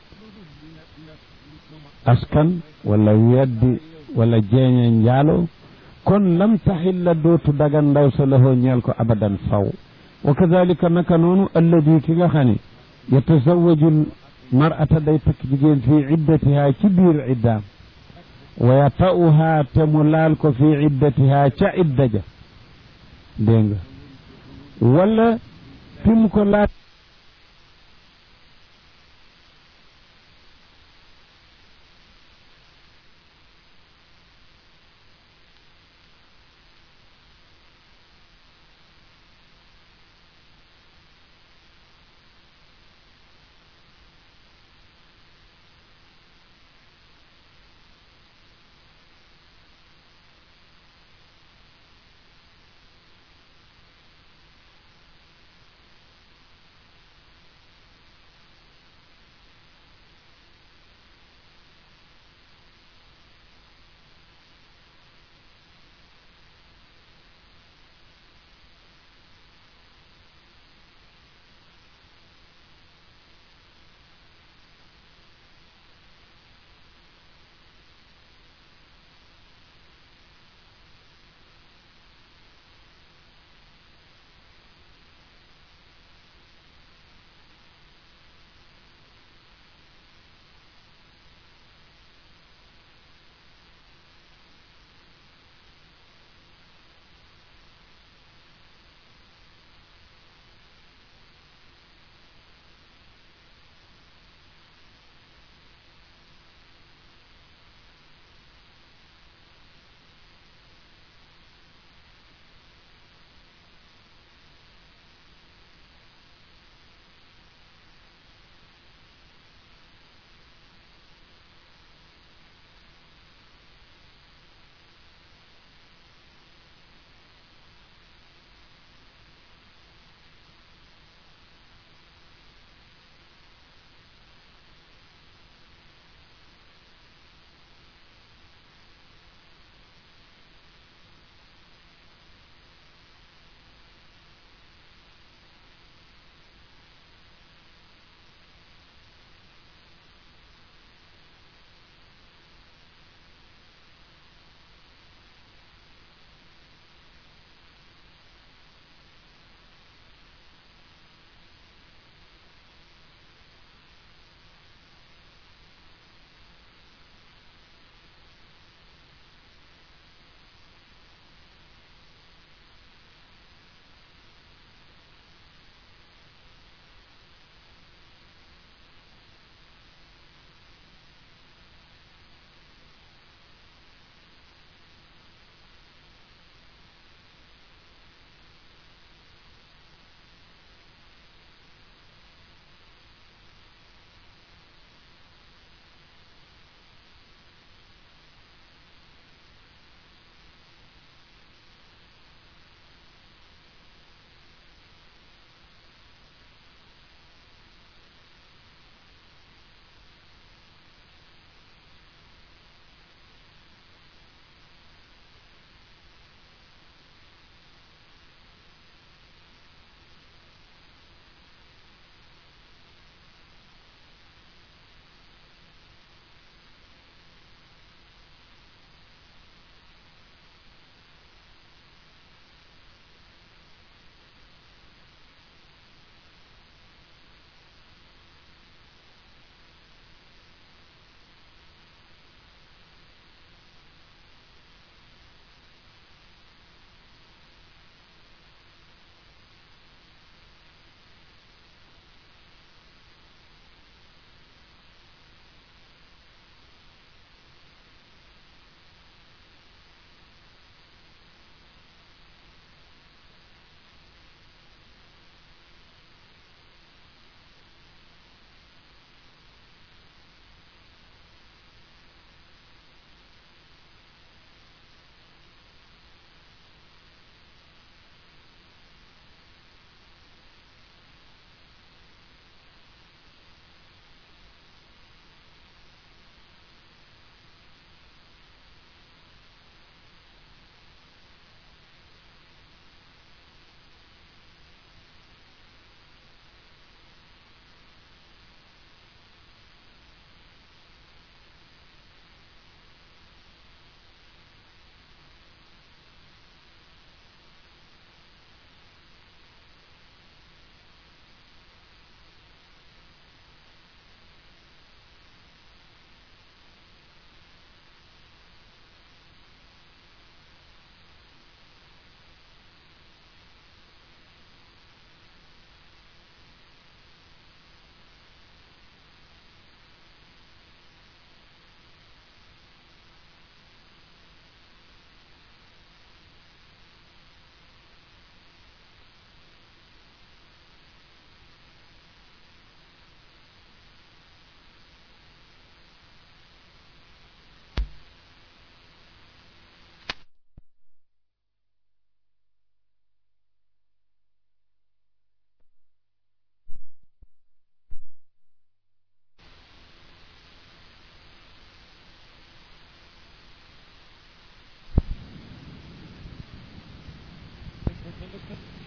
Speaker 1: askan wala weddi wala jeeñe njaalo kon lam taxilla dootu dagan ndaw sa lahoo ñeel ko abadan faw wa kadalika naka noonu alladi ki nga xam ne yatazawaju mar'ata day takk jigéen fii iddatihaa ci biir iddaam wa yata'uhaa te mu laal ko fii iddatihaa ca idda ja dégg nga wala fi mu ko laaj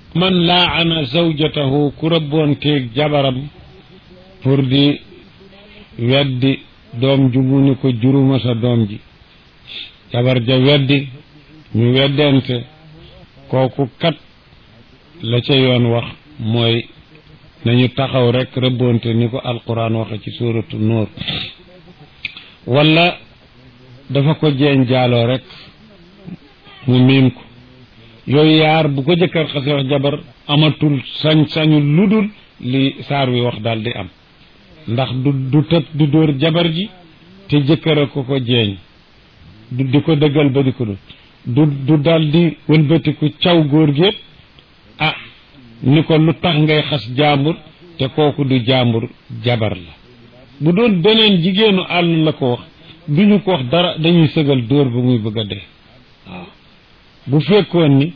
Speaker 1: man laana zawjatahu ku rëbboonteeg jabaram pour di weddi doom ju mu ni ko juruma sa doom ji jabar ja weddi ñu weddente kooku kat la ca yoon wax mooy nañu taxaw rek rëbboonte ni ko alquran waxe ci suuratu nuur wala dafa ko jeeñ jaaloo rek mu miim ko yooyu yaar bu ko jëkkër xase wax jabar amatul sañ-sañu ludul li saar wi wax daal di am ndax du du tëb du dóor jabar ji te jëkkër a ko ko jeeñ du di ko dëggal ba di ko du du dal di wëlbatiku caw góor gi ah ni ko lu tax ngay xas jaambur te kooku du jaambur jabar la bu doon beneen jigéenu àll la ko wax duñu ko wax dara dañuy sëgal dóor ba muy bëgg a dee waaw bu fekkoon ni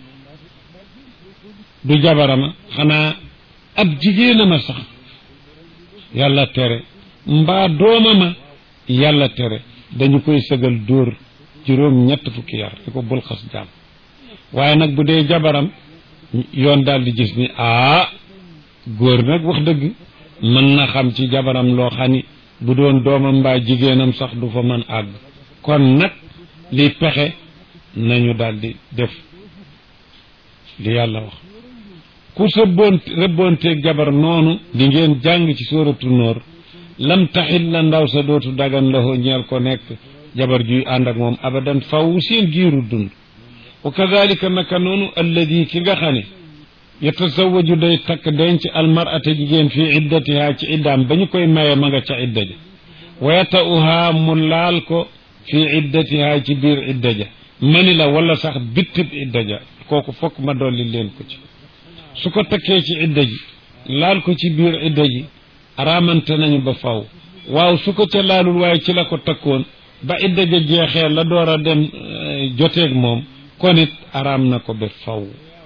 Speaker 1: du jabarama xanaa ab jigéenama sax yàlla tere mbaa doomama yàlla tere dañu koy sëgal dóor juróom ñett fukki yar di ko bul xas jaam waaye nag bu dee jabaram yoon daal di gis ni aa góor nag wax dëgg mën na xam ci jabaram loo xam ni bu doon doomam mbaa jigéenam sax du fa mën àgg kon nag li pexe nañu daal di def li yàlla wax ku sa boon rëbboonteeg jabar noonu di ngeen jàng ci sóoratu nóor lam taxit la ndaw sa dootu dagan la ñeel ko nekk jabar juy ànd ak moom abadan faw seen giiru dund wa kadalika naka noonu alladi ki nga xam ne yatasawaju day takk denc almarata jigéen fii iddatiha ci iddaam ba ñu koy maye ma nga ca idda ja wa yata'uha mu laal ko fii iddatiha ci biir idda ja mani la wala sax bittib idda ja kooku fokk ma dolli leen ko ci su ko takkee ci idda ji laal ko ci biir idda ji araamante nañu ba faw waaw su ko ca laalul waaye ci la ko takkoon ba idda ja jeexee la door a dem joteeg moom kon it araam na ko ba faw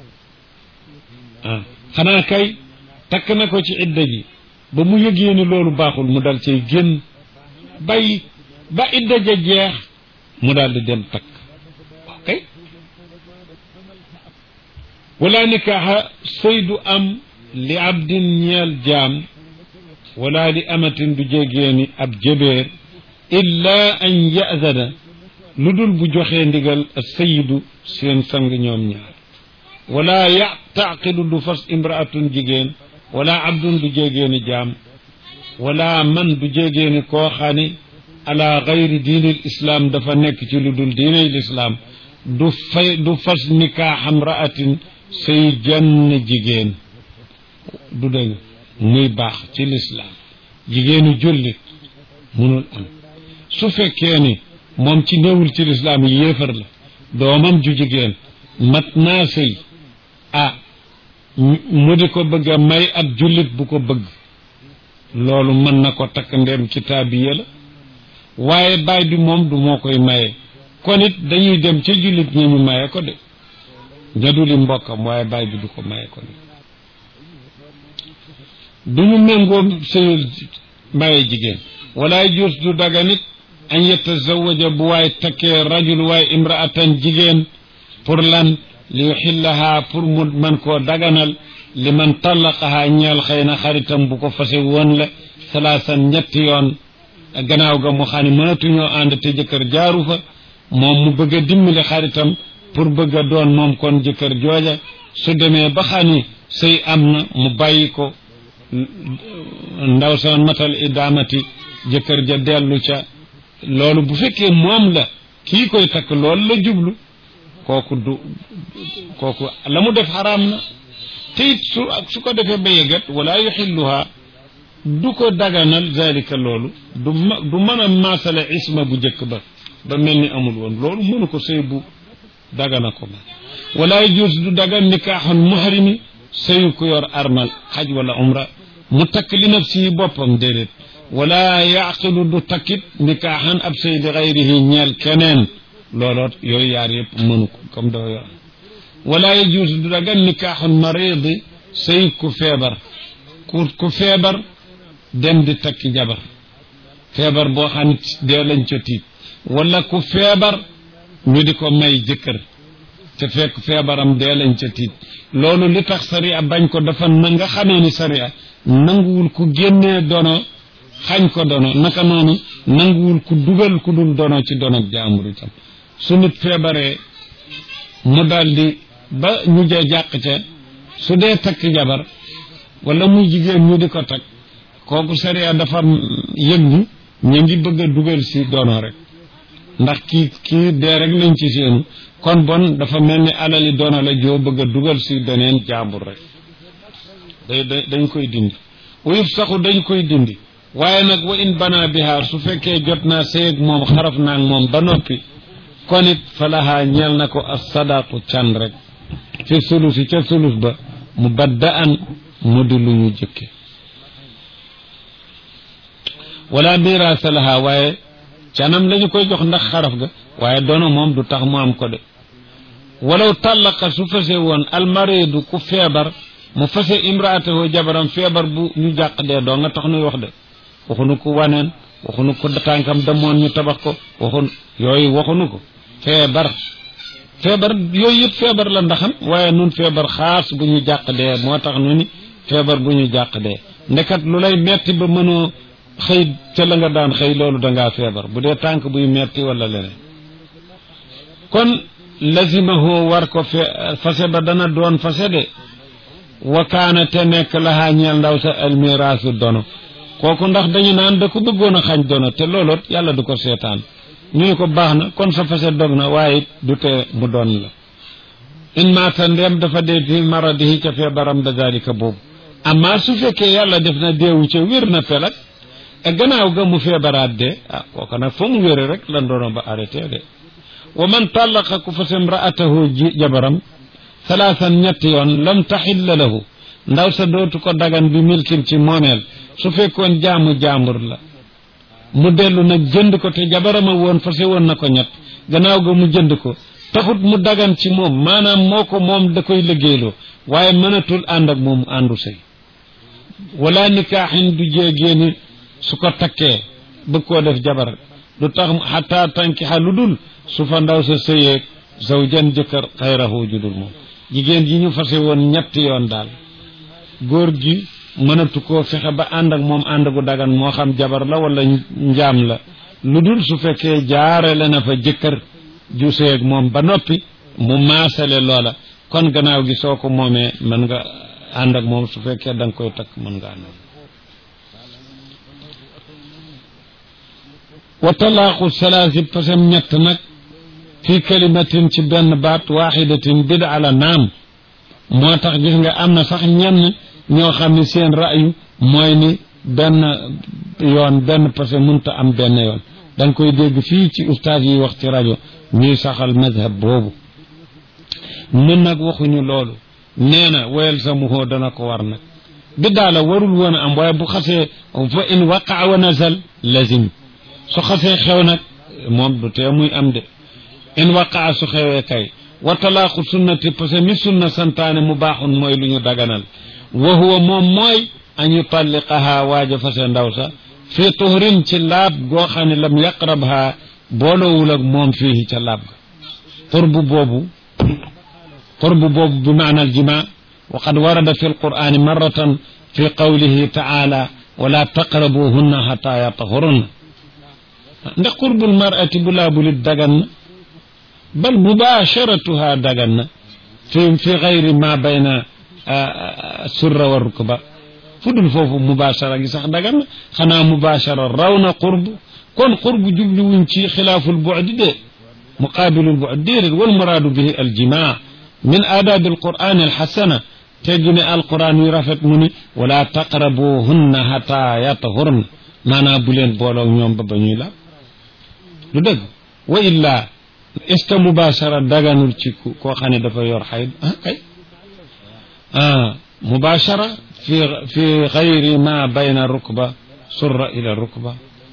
Speaker 1: ah xanaa kay takk na ko ci idda ji ba mu yëgee ni loolu baaxul mu dal cay génn bay ba idda ja jeex mu daal di dem takk ok wala nikaaxa sëy du am li abdin ñeel jaam wala li amatin du jégeeni ab jëbeer illa an yazana lu dul bu joxee ndigal sayidu seen sang ñoom ñaar wala ya taaqidu du fas imraatun jigéen wala abdun du jégeeni jaam wala man du jégeeni koo xani ala gayri diinil islam dafa nekk ci lu dul diiney lislaam du fay du fas nikaaxam raatin say jenn jigéen du dëgg muy baax ci lislaam jigéenu jullit munul am su fekkee ni moom ci néewul ci lislaam yi yéefar la doomam ju jigéen mat naa sëy ah mu di ko bëgg a may ab jullit bu ko bëgg loolu mën na ko takk ndem kitaabiya la waaye baay bi moom du moo koy maye kon it dañuy dem ca jullit ñi ñu maye ko de ñaduli mbokkam waaye baay bi du ko maye ko de duñu méngoo sëyul maye jigéen wala jus du daga nit an yetazawaja bu waay takkee rajul waay imraatan jigéen pour lan li yuxillahaa pour mu man koo daganal li man tallaqahaa ñeel xëy na xaritam bu ko fase woon la salaasan ñetti yoon gannaaw ga mu xam ne mënatuñoo ànd te jëkkër jaaru fa moom mu bëgg a dimbali xaritam pour bëgg a doon moom kon jëkkër jooja su demee ba xam ni sëy am na mu bàyyi ko ndaw sa matal idaamati jëkkër ja dellu ca loolu bu fekkee moom la kii koy takk loolu la jublu kooku du kooku la mu def xaraam na te it su su ko defee ba yëgat wala yuxilluha du ko daganal zalika loolu du ma du mën a maasale isma bu njëkk ba ba mel ni amul woon loolu mënu ko sëy bu dagana ko ma wala yajuz du dagan nikaaxan muhrimi sëyu ku yor armal xaj wala umra mu takk li nafsi boppam déedéet wala yaqilu du takkit nikaaxan ab sëy li xayrihi ñeel keneen looloot yooyu yaar yëpp mënu ko comme dafa yor wala yajuz du dagan nikaaxan maridi sëy ku feebar ku ku feebar dem di takki jabar feebar boo xam ne dee lañ ca tiit wala ku feebar ñu di ko may jëkkër te fekk feebaram dee lañ ca tiit loolu li tax sariya bañ ko dafa na nga xamee ni sariya nanguwul ku génnee dono xañ ko dono naka noonu nanguwul ku dugal ku dul dono ci dono jaambur itam su nit feebaree mu daldi ba ñu jee jàq ca su dee takk jabar wala muy jigéen ñu di ko takk kooku sariya dafa yëg ni ñu ngi bëgg a dugal si dono rek ndax kii kii dee rek lañ ci seenu kon bon dafa mel ni alali dono la joo bëgg a dugal si doneen jàmbur rek day dañ koy dindi uyuf saxu dañ koy dindi waaye nag wa in bana bihaar su fekkee jot naa sëyeg moom xaraf naag moom ba noppi kon it falahaa ñeel na ko as sadaqu can rek fi sulusi ca sulus ba mu badda an mu di lu ñu jëkke wala miraasa lahaa waaye canam lañu koy jox ndax xaraf ga waaye dono moom du tax mu am ko de walaw tàllaqa su fase woon almaridu ku feebar mu fase imraatahu jabaram feebar bu ñu jàq dee doo nga tax nuy wax de waxunu ko waneen waxunu ko tànkam damoon ñu tabax ko waxun yooyu waxunu ko feebar feebar yooyu yëpp feebar la ndaxam waaye nun feebar xaas bu ñu jàq dee moo tax nu ni feebar bu ñu jàq dee ndekat lu lay metti ba mënoo xëy ca la nga daan xëy loolu dangaa feebar bu dee tànk buy metti wala leneen kon lazimahu war ko fe fase ba dana doon fase de wa kaana te nekk lahaa ñeel ndaw sa almiraasu dono kooku ndax dañu naan da ko bëggoon a xañ dono te looloot yàlla du ko seetaan ñu ne ko baax na kon sa fase dog na waaye du te mu doon la in maata ndem dafa dee fi maradihi ca feebaram da dalika boobu amma su fekkee yàlla def na deewu ca wér na pelak e gannaaw ga mu feebaraat de ah kooku nag fa mu wére rek la doono ba arrêté de wa man tallaqa ku fase imraatahu ji jabaram salaasan ñetti yoon lam taxilla lahu ndaw sa dootu ko dagan bi milkin ci moomeel su fekkoon jaamu jaambur la mu dellu nag jënd ko te jabarama woon fase woon na ko ñett gannaaw ga mu jënd ko taxut mu dagan ci moom maanaam moo ko moom da koy liggéeyloo waaye mënatul ànd ak moom àndu sëy wala nikaaxin du jéegéeni su ko takkee bëgg koo def jabar du tax xataa tankixa lu dul su fa ndaw sa sëyeeg zawjan jëkkër xayrahu judul moom jigéen ji ñu fase woon ñetti yoon daal góor gi mënatu koo fexe ba ànd ak moom ànd gu dagan moo xam jabar la wala njaam la lu dul su fekkee jaarale na fa jëkkër ju sëyeeg moom ba noppi mu maasale loola kon gannaaw gi soo ko moomee mën nga ànd ak moom su fekkee da nga koy takk mën nga ànd wa talaaqu salaasi pasem ñett nag fii kalimatin ci benn baat waaxidatin bida la naam moo tax gis nga am na sax ñenn ñoo xam ne seen rayu mooy ni benn yoon benn parce que mënta am benn yoon da nga koy dégg fii ci ustaas yi wax ci rajo ñuy saxal madhab boobu nun nag waxuñu loolu nee na woyal sa muhoo dana ko war nag biddaa la warul woon a am waaye bu xasee fa in waqaa wa nazal lazim su xasee xew nag moom du tee muy am de in waqaa su xewee kay wa talaaqu sunnati parce que mi sunna santaane mu baaxun mooy lu ñu daganal wa huwa moom mooy an yutalliqaha waaja fase ndaw sa fii tuhrin ci laab goo xam ne lam yaqrabha boolowul ak moom fii ca laab ga qurbu boobu qurbu boobu bi maana aljima wa qad warada fi alqur'ani marratan fi qawlihi taala wala taqrabuhunna xata yatahurunna ndax qurbul mar'ati bu laabulit dagan na bal mubasharatuha dagan na fi fi gayri ma bayna surra wa rukba fu dul foofu mubashara gi sax dagan na xanaa mubashara raw na qurb kon qurb jubli wuñ ci xilaaful bu'di de muqaabilul bu'di déedéet wal muraadu bihi aljimaa min aadaabi alqur'ani alxasana teggi ne alquran yu rafet mu ni wala taqrabuhunna xata yatahurna maanaam bu leen booloo ñoom ba ba ñuy la lu dëgg wa illa est ce que mubashara daganul ci koo xam ne dafa yor xayd ah kay ah mubashara fi fi xayri ma bayna rukba surra ila rukba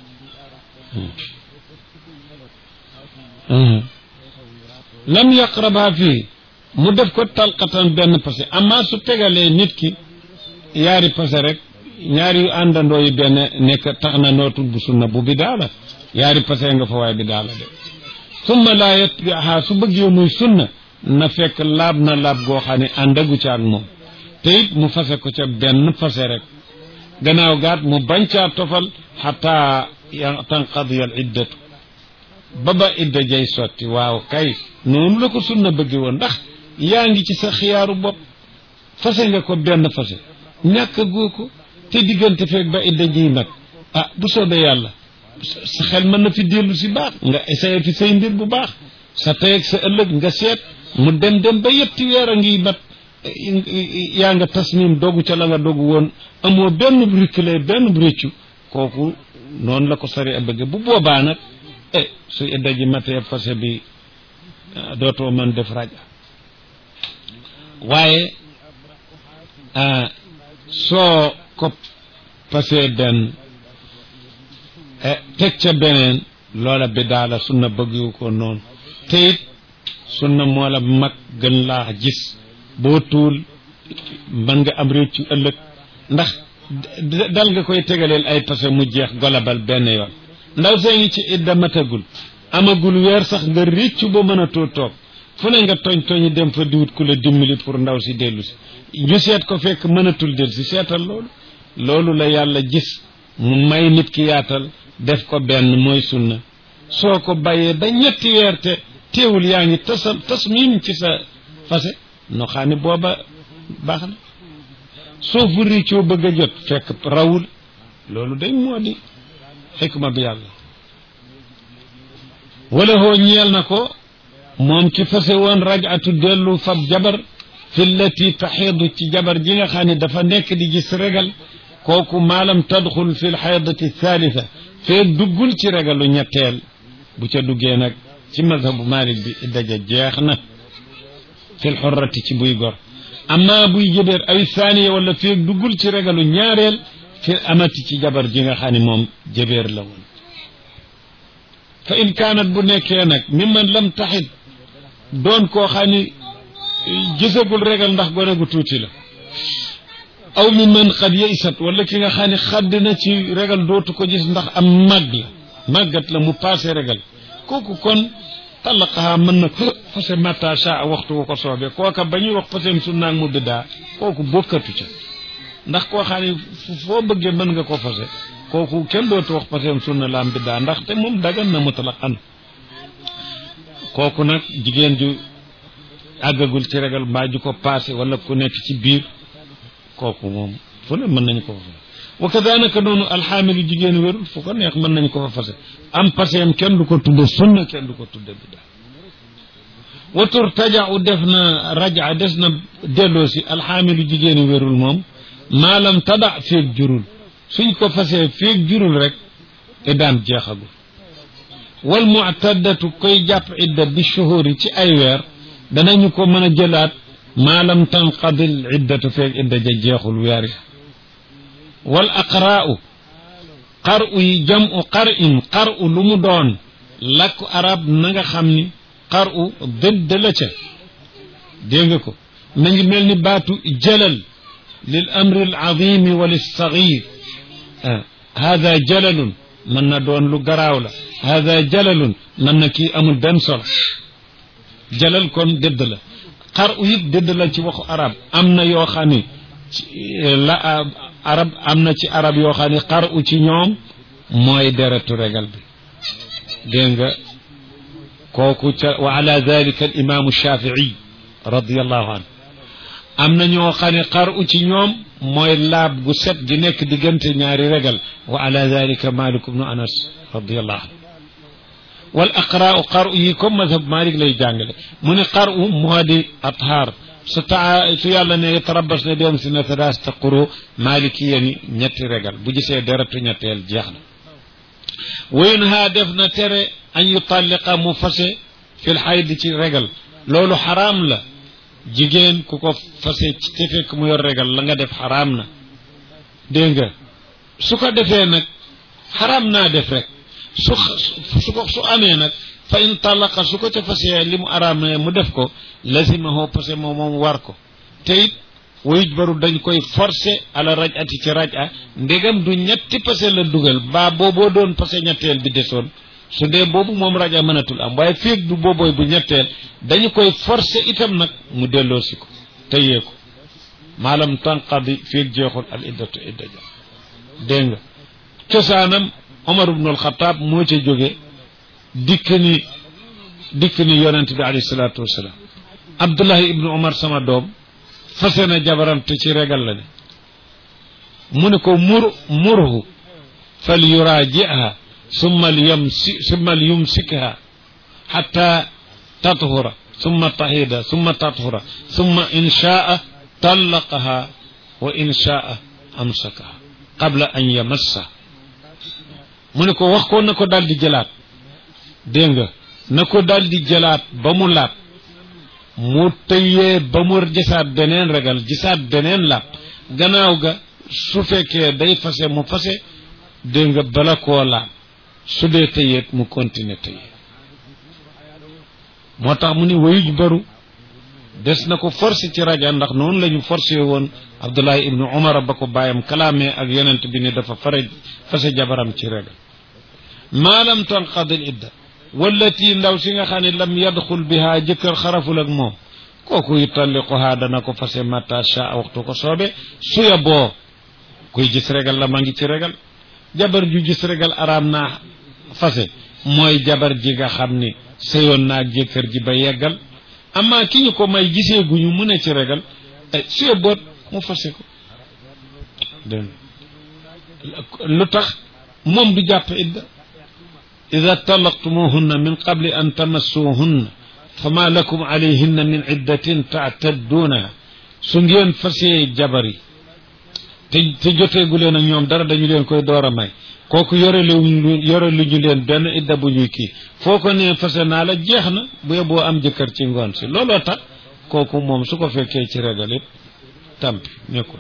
Speaker 1: lam yaqrabha fii mu def ko talqatan benn pase amma su tegalee nit ki yaari pase rek ñaari yu àndandoo yi benn nekk tax na nootul bu sunna bu bidaa la yaari pase nga fa waaye bidaa la de summa laa yatbiha su bëggee muy sunna na fekk laab na laab goo xam ne àndagu ca ak moom te it mu fase ko ca benn fase rek gannaaw gaat mu bañ caa tofal xataa tanqadiya al iddatu ba ba idda jay sotti waaw kay noonu la ko sunna bëgge woon ndax yaa ngi ci sa xiyaaru bopp fase nga ko benn fase ñàkk goo ko te diggante feeg ba idda jiy nag ah bu soobee yàlla sa xel mën na fi dellu si baax nga essayé fi say mbir bu baax sa tey ak sa ëllëg nga seet mu dem dem ba yetti weer a ngi mat yaa nga tasmim dogu ca la nga dogu woon amoo benn reculé benn réccu kooku noonu la ko sari a bëgge bu boobaa nag eh su idda ji matee fase bi dootoo mën def raja waaye soo ko pasee benn teg ca beneen loola bi daala sunna bëggu ko noonu te it sunna moo la mag gën laa gis boo tuul mën nga am réccu ëllëg ndax dal nga koy tegaleel ay pase mu jeex golabal benn yoon ndaw see ngi ci idda matagul amagul weer sax nga réccu ba mën a too toog fu ne nga tooñ tooñi dem fa diwut ku la dimbali pour ndaw si dellu si ñu seet ko fekk mënatul del si seetal loolu loolu la yàlla gis mu may nit ki yaatal def ko benn mooy sunna soo ko bàyyee ba ñetti weer te teewul yaa ngi tasam tasmim ci sa fase no xam ne booba baax na soo fu réccoo bëgg a jot fekk rawul loolu day moo di xikma bi yàlla wala hoo ñeel na ko moom ki fase woon rajatu dellu fab jabar fi llati taxiidu ci jabar ji nga xam ne dafa nekk di gis regal kooku maalam tadxul fi lxaydati thalitha feeg duggul ci regalu ñetteel bu ca duggee nag ci mazhabu malik bi iddaja jeex na fi lxurrati ci buy gor amma buy jëbeer ay thaniya wala feeg duggul ci regalu ñaareel fi amati ci jabar ji nga xam ne moom jëbeer la woon fa in kaanat bu nekkee nag mimman lam taxit doon koo xam ni gisagul regal ndax gone gu tuuti la aw mi man xad yaysat wala ki nga xam ne xadd na ci regal dootu ko gis ndax am màgg la màggat la mu passé regal kooku kon talaqaha mën na fase mata sha waxtu wu ko soobee kooka ba ñuy wax fasem sunnaag mu biddaa kooku bokkatu ca ndax koo xam ne foo bëggee mën nga ko fase kooku kenn dootu wax fasem sunna laam biddaa ndax te moom dagan na mutlaqan kooku nag jigéen ju àggagul ci regal mbaa ju ko passé wala ku nekk ci biir kooku moom fu ne mën nañu ko fa fase wa kadalika noonu alxaamilu jigéen wérul fu ko neex mën nañu ko fa fase am paseem kenn du ko tudde sunna kenn du ko tudde bidda watur tajau def na raja des na delloo si alxaamilu jigéen wérul moom maalam tada feeg jurul suñ ko fasee feeg jurul rek iddaam jeexagul wal muctaddatu koy jàpp idda bi shuhuri ci ay weer danañu ko mën a jëlaat maalam tanqadil iddatu feeg idda ja jeexul weer ya wal aqraa'u qar'u yi jam'u qar'in qar'u lu mu doon làkku arab na nga xam ni qar'u dëdd la ca dégg nga ko na ngi mel ni baatu jalal lil amri al azimi wa lissagir hada jalalun mën na doon lu garaaw la hada jalalun mën na kii amul benn solo jalal kon dëdd la qar'u it dëdd la ci waxu arab am na yoo xam ni la arab am na ci arab yoo xam ne xar u ci ñoom mooy deretu regal bi dégg nga kooku ca wa ala dalika al imaamu shafii radiallahu anhu am na ñoo xam ne xar u ci ñoom mooy laab gu set gi nekk diggante ñaari regal wa ala dalika malik ibnu anas radiallahu anhu wal aqraau xar u yi comme mazhab malik lay jàngale mu ne xar u moo di athaar su taa su yàlla ne tarabas ne dem si na thalathata quru maliki yeni ñetti regal bu gisee deretu ñetteel jeex na wayun haa def na tere an yutalliqa mu fase fil xayd ci regal loolu xaraam la jigéen ku ko fase ci te fekk mu yor regal la nga def xaraam na dégg nga su ko defee nag xaraam naa def rek su su ko su amee nag fa in talaqa su ko ca fasee li mu araam ne mu def ko lazimahu parce que moom moom war ko te it wayuj baru dañ koy forcé ala raj ati ci raj a ndegam du ñetti pase la dugal baa booboo doon pase ñetteel bi desoon su dee boobu moom raja mënatul am waaye féeg du boobooy bu ñetteel dañu koy forcer itam nag mu delloosi ko tëyee ko maalam tanqadi féeg jeexul al iddatu idda ja dégg nga cosaanam Omar ibn al-Khattab moo ca jóge dikk ni dikk ni yonent bi alayhi salaatu wasalaam Abdullahi ibnu Omar sama doom fase na jabaram te ci regal la ne mu ne ko mur murhu fal yuraajiha summa yumsi summa yumsikha xatta tathura summa tahida summa tathura summa in shaa tallaqaha wa in shaa amsakaha qabla an yamassa mu ne ko wax ko na ko daal di jëlaat dégg nga na ko daal di jëlaat ba mu laat mu tëyee ba mu gisaat beneen regal gisaat beneen laat gannaaw ga su fekkee day fase mu fase dégg nga bala koo laat su dee tëyeet mu continuer tëyee moo tax mu ni wayuj baru des na ko forcé ci raja ndax noonu la ñu forcé woon Abdullahi ibnu Umar ba ko bàyyam kalaamee ak yonent bi ne dafa fare fase jabaram ci regal maalam tanqadil idda wallati ndaw si nga xam ne lam yadxul biha jëkkër xaraful ak moom kooku yutalliquha dana ko fase mata sha waxtu ko soobe suya boo kuy gis regal la ma ngi ci regal jabar ju gis regal araam naa fase mooy jabar ji nga xam ni sëyoon naag jëkkër ji ba yeggal amma ki ñu ko may gisee guñu mu ne ci regal suya boot mu fase ko dégg lu tax moom du jàpp idda ida talaqtumuhunna min qabli an tamassuhunna fama lakum alayhinna min iddatin taatadduunaha su ngeen fasee jabar yi te te joteegu leen ak ñoom dara dañu leen koy door a may kooku yore lu yore lu ñu leen benn idda bu ñuy kii foo ko nee fase naa la jeex na bu yeboo am jëkkër ci ngoon si looloo tax kooku moom su ko fekkee ci regal it tampi nekkul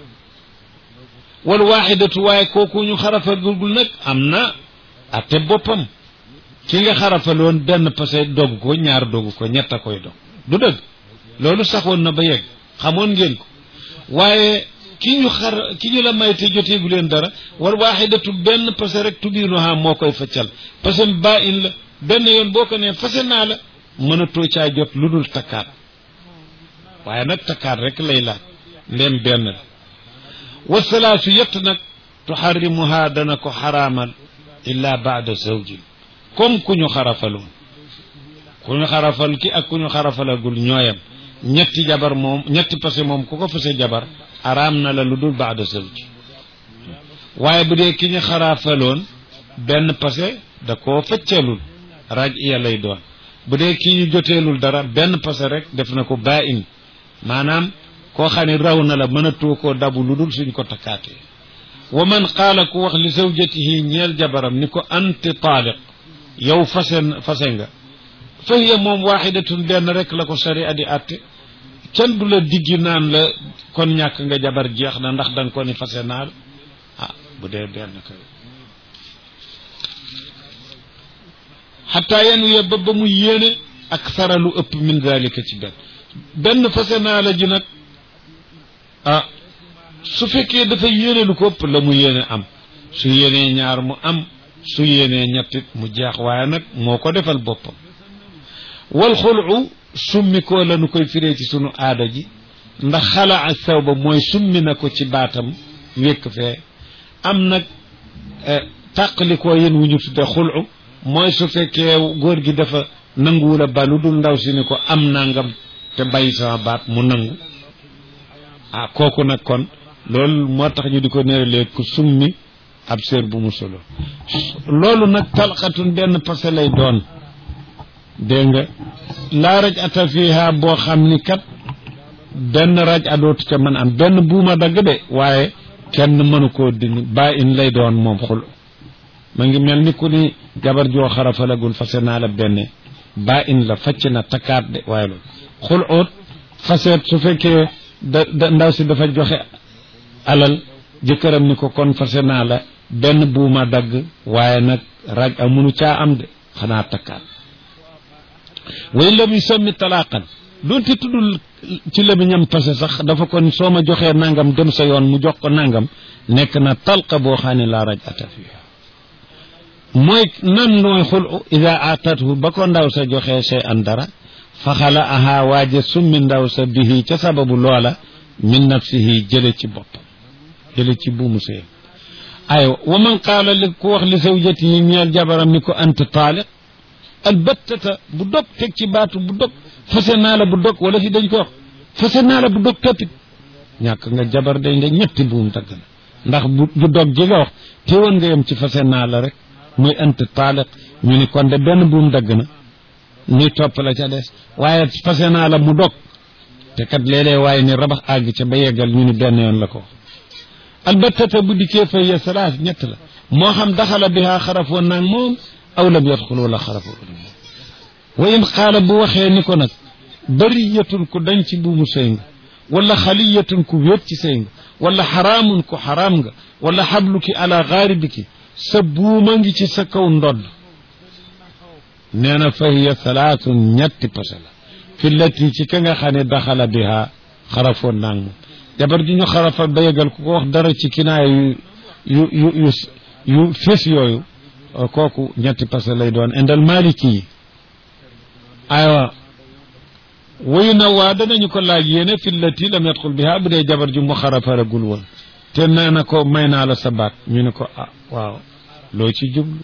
Speaker 1: wal waaxidatu waaye kooku ñu xarafagul nag am na atte boppam ki nga xarafaloon benn pase dogg ko ñaar dogg ko ñett a koy dog du dëgg loolu saxoon na ba yegg xamoon ngeen ko waaye ki ñu xar ki ñu la may te joteegu leen dara war waaxidatu benn pase rek tubiinuha moo koy faccal pase ba in la benn yoon boo ko nee fase naa la mënatoo caa jot lu dul takkaat waaye nag takkaat rek lay laaj ndem benn la wasalaasu yett nag tuxarrimuha dana ko xaraamal illa baada zawjin comme ku ñu xarafaloon ku ñu xarafal ki ak ku ñu xarafalagul ñooyam ñetti jabar moom ñetti pase moom ku ko fase jabar araam na la lu dul baada zawj waaye bu dee ki ñu xarafaloon benn pase da koo fëccalul raj iya lay doon bu dee ki ñu joteelul dara benn pase rek def na ko baa in maanaam koo xam ne raw na la mënatoo koo dabu lu dul suñ ko takkaatee wa man qaala ku wax li zawjatihi ñeel jabaram ni ko anti taaliq yow fase fase nga fa hiya moom waaxidatun benn rek la ko sharia di àtte kenn du la diggi naan la kon ñàkk nga jabar jeex na ndax danga ko ni fase naa la ah bu dee benn kay xataa yenu ye ba ba mu yéene ak saralu ëpp min dalika ci benn benn fase naa la ji nag ah su fekkee dafa yéene lu ko ëpp la mu yéene am su yéenee ñaar mu am su yéenee ñettit mu jeex waaye nag moo ko defal boppam wal xulu summi ko la nu koy firee ci sunu aada ji ndax xalaa saw ba mooy summi na ko ci baatam wékk fee am nag tàqalikoo yéen wu ñu tudde xulu mooy su fekkee góor gi dafa nanguwul a ba lu dul ndaw si ni ko am nangam te bàyyi sama baat mu nangu ah kooku nag kon loolu moo tax ñu di ko néeralee ku summi ab séer bu mu solo loolu nag talxatun benn pase lay doon dégg nga laa raj ata fiha boo xam ni kat benn raj adootu ca mën am benn buuma dagg de waaye kenn mënu koo dindi ba in lay doon moom xul ma ngi mel ni ku ni jabar joo xarafalagul fase naa la benn ba in la facc na takkaat de waaye loolu xul oot faseet su fekkee da da ndaw si dafa joxe alal jëkkëram ni ko kon fase naa la benn buuma dagg waaye nag raj a munu caa am de xanaa takkaat way lam yu sommi talaaqan doonte tuddul ci lamiñam pase sax dafa kon soo ma joxee nangam dem sa yoon mu jox ko nangam nekk na talqa boo xam ne laa raj ata fiha mooy nan mooy xul ida atathu ba ko ndaw sa joxee sey an dara faxala aha waaje summi ndaw sa bihi ca sababu loola min nafsihi jële ci boppam jële ci buumu sëy aywa wa man qaala li ku wax li zawjati yi ñeel jabaram ni ko anta taaliq albattata bu dog teg ci baatu bu dog fase naa la bu dog wala fi dañ ko wax fase naa la bu dog toppit ñàkk nga jabar day nga ñetti buum dagg na ndax bu bu dog ji nga wax teewoon nga yem ci fase naa la rek muy anta taaliq ñu ni kon de benn buum dagg na ñuy topp la ca des waaye fase naa la mu dog te kat léeg-léeg waaye ni rabax àgg ca ba yeggal ñu ni benn yoon la ko albattata bu dikkee fa ya salaas ñett la moo xam daxala bihaa xarafoon naag moom aw lam yadxul wala xarafoon wa in xaala bu waxee ni ko nag bariyatun ku dañ ci buumu sëy nga wala xaliyatun ku wéet ci sëy nga wala xaraamun ku xaraam nga wala xabluki ala xaaribiki sa buuma ngi ci sa kaw ndodd nee na fa hiya salaatun ñetti pase la fi lati ci ka nga xam ne daxala biha xarafoon naag moom jabar ji ñu xarafal ba yegal ku ko wax dara ci kinaaya yu yu yu yu yu fés yooyu kooku ñetti pase lay doon indal maliki yi aywa wayu na waa danañu ko laaj yéene fi lati lam yadxul biha bu dee jabar ji mu xarafaragul woon te nee na ko may naa la sa baat ñu ne ko ah waaw loo ci jublu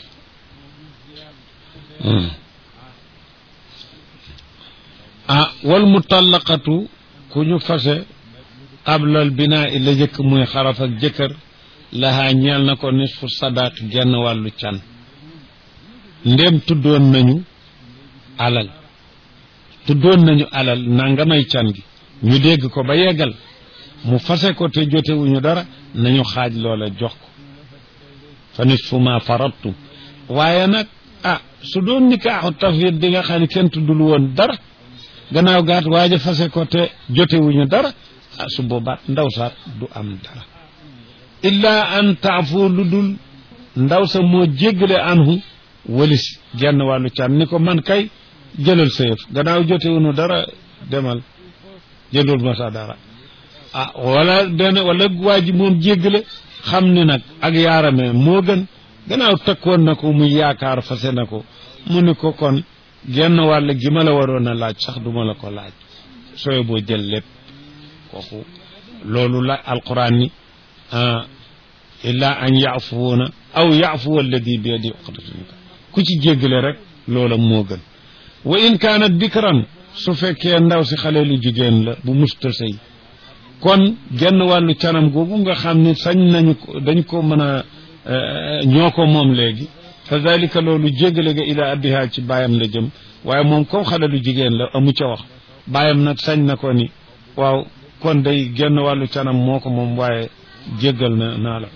Speaker 1: ah wal mutallaqatu ku ñu fase qablal binaa i la jëkk muy xaraf ak jëkkër lahaa ñeel na ko nisfu sadaq genn wàllu can ndéem tuddoon nañu alal tuddoon nañu alal nanga may can gi ñu dégg ko ba yeggal mu fase ko te jotewuñu dara nañu xaaj loola jox ko fa nisfu ma farattum waaye nag ah su doon nikaaxu tafwid bi nga xam ne kenn tuddul woon dara gannaaw gaat waaja fase ko te jotewuñu dara ah su boobaat ndaw saat du am dara illa an taafu lu dul ndaw sa moo jéggale anhu walis genn wàllu can ni ko man kay jëlal sa yëf gannaaw jotewuñu dara demal jëlul ma sa dara ah wala benn wala waa ji moom jéggale xam ni nag ak yaarame moo gën gannaaw takkoon na ko muy yaakaar fase na ko mu ni ko kon genn wàll gi ma la waroon a laaj sax duma la ko laaj sooy boo jël lépp kooku loolu la alquran ni illa an yaafuuna aw yaafuwa alladi bi yadi uqdatu nikah ku ci jéggale rek loola moo gën wa in kaanat bikran su fekkee ndaw si xale lu jigéen la bu musta sëy kon genn wàllu canam googu nga xam ne sañ nañu ko dañ ko mën a ñoo ko moom léegi fa dalika loolu jéggale ga ila abiha ci baayam la jëm waaye moom comme xale lu jigéen la amu ca wax baayam nag sañ na ko ni waaw kon day genn wàllu canam moo ko moom waaye jéggal na naa la ko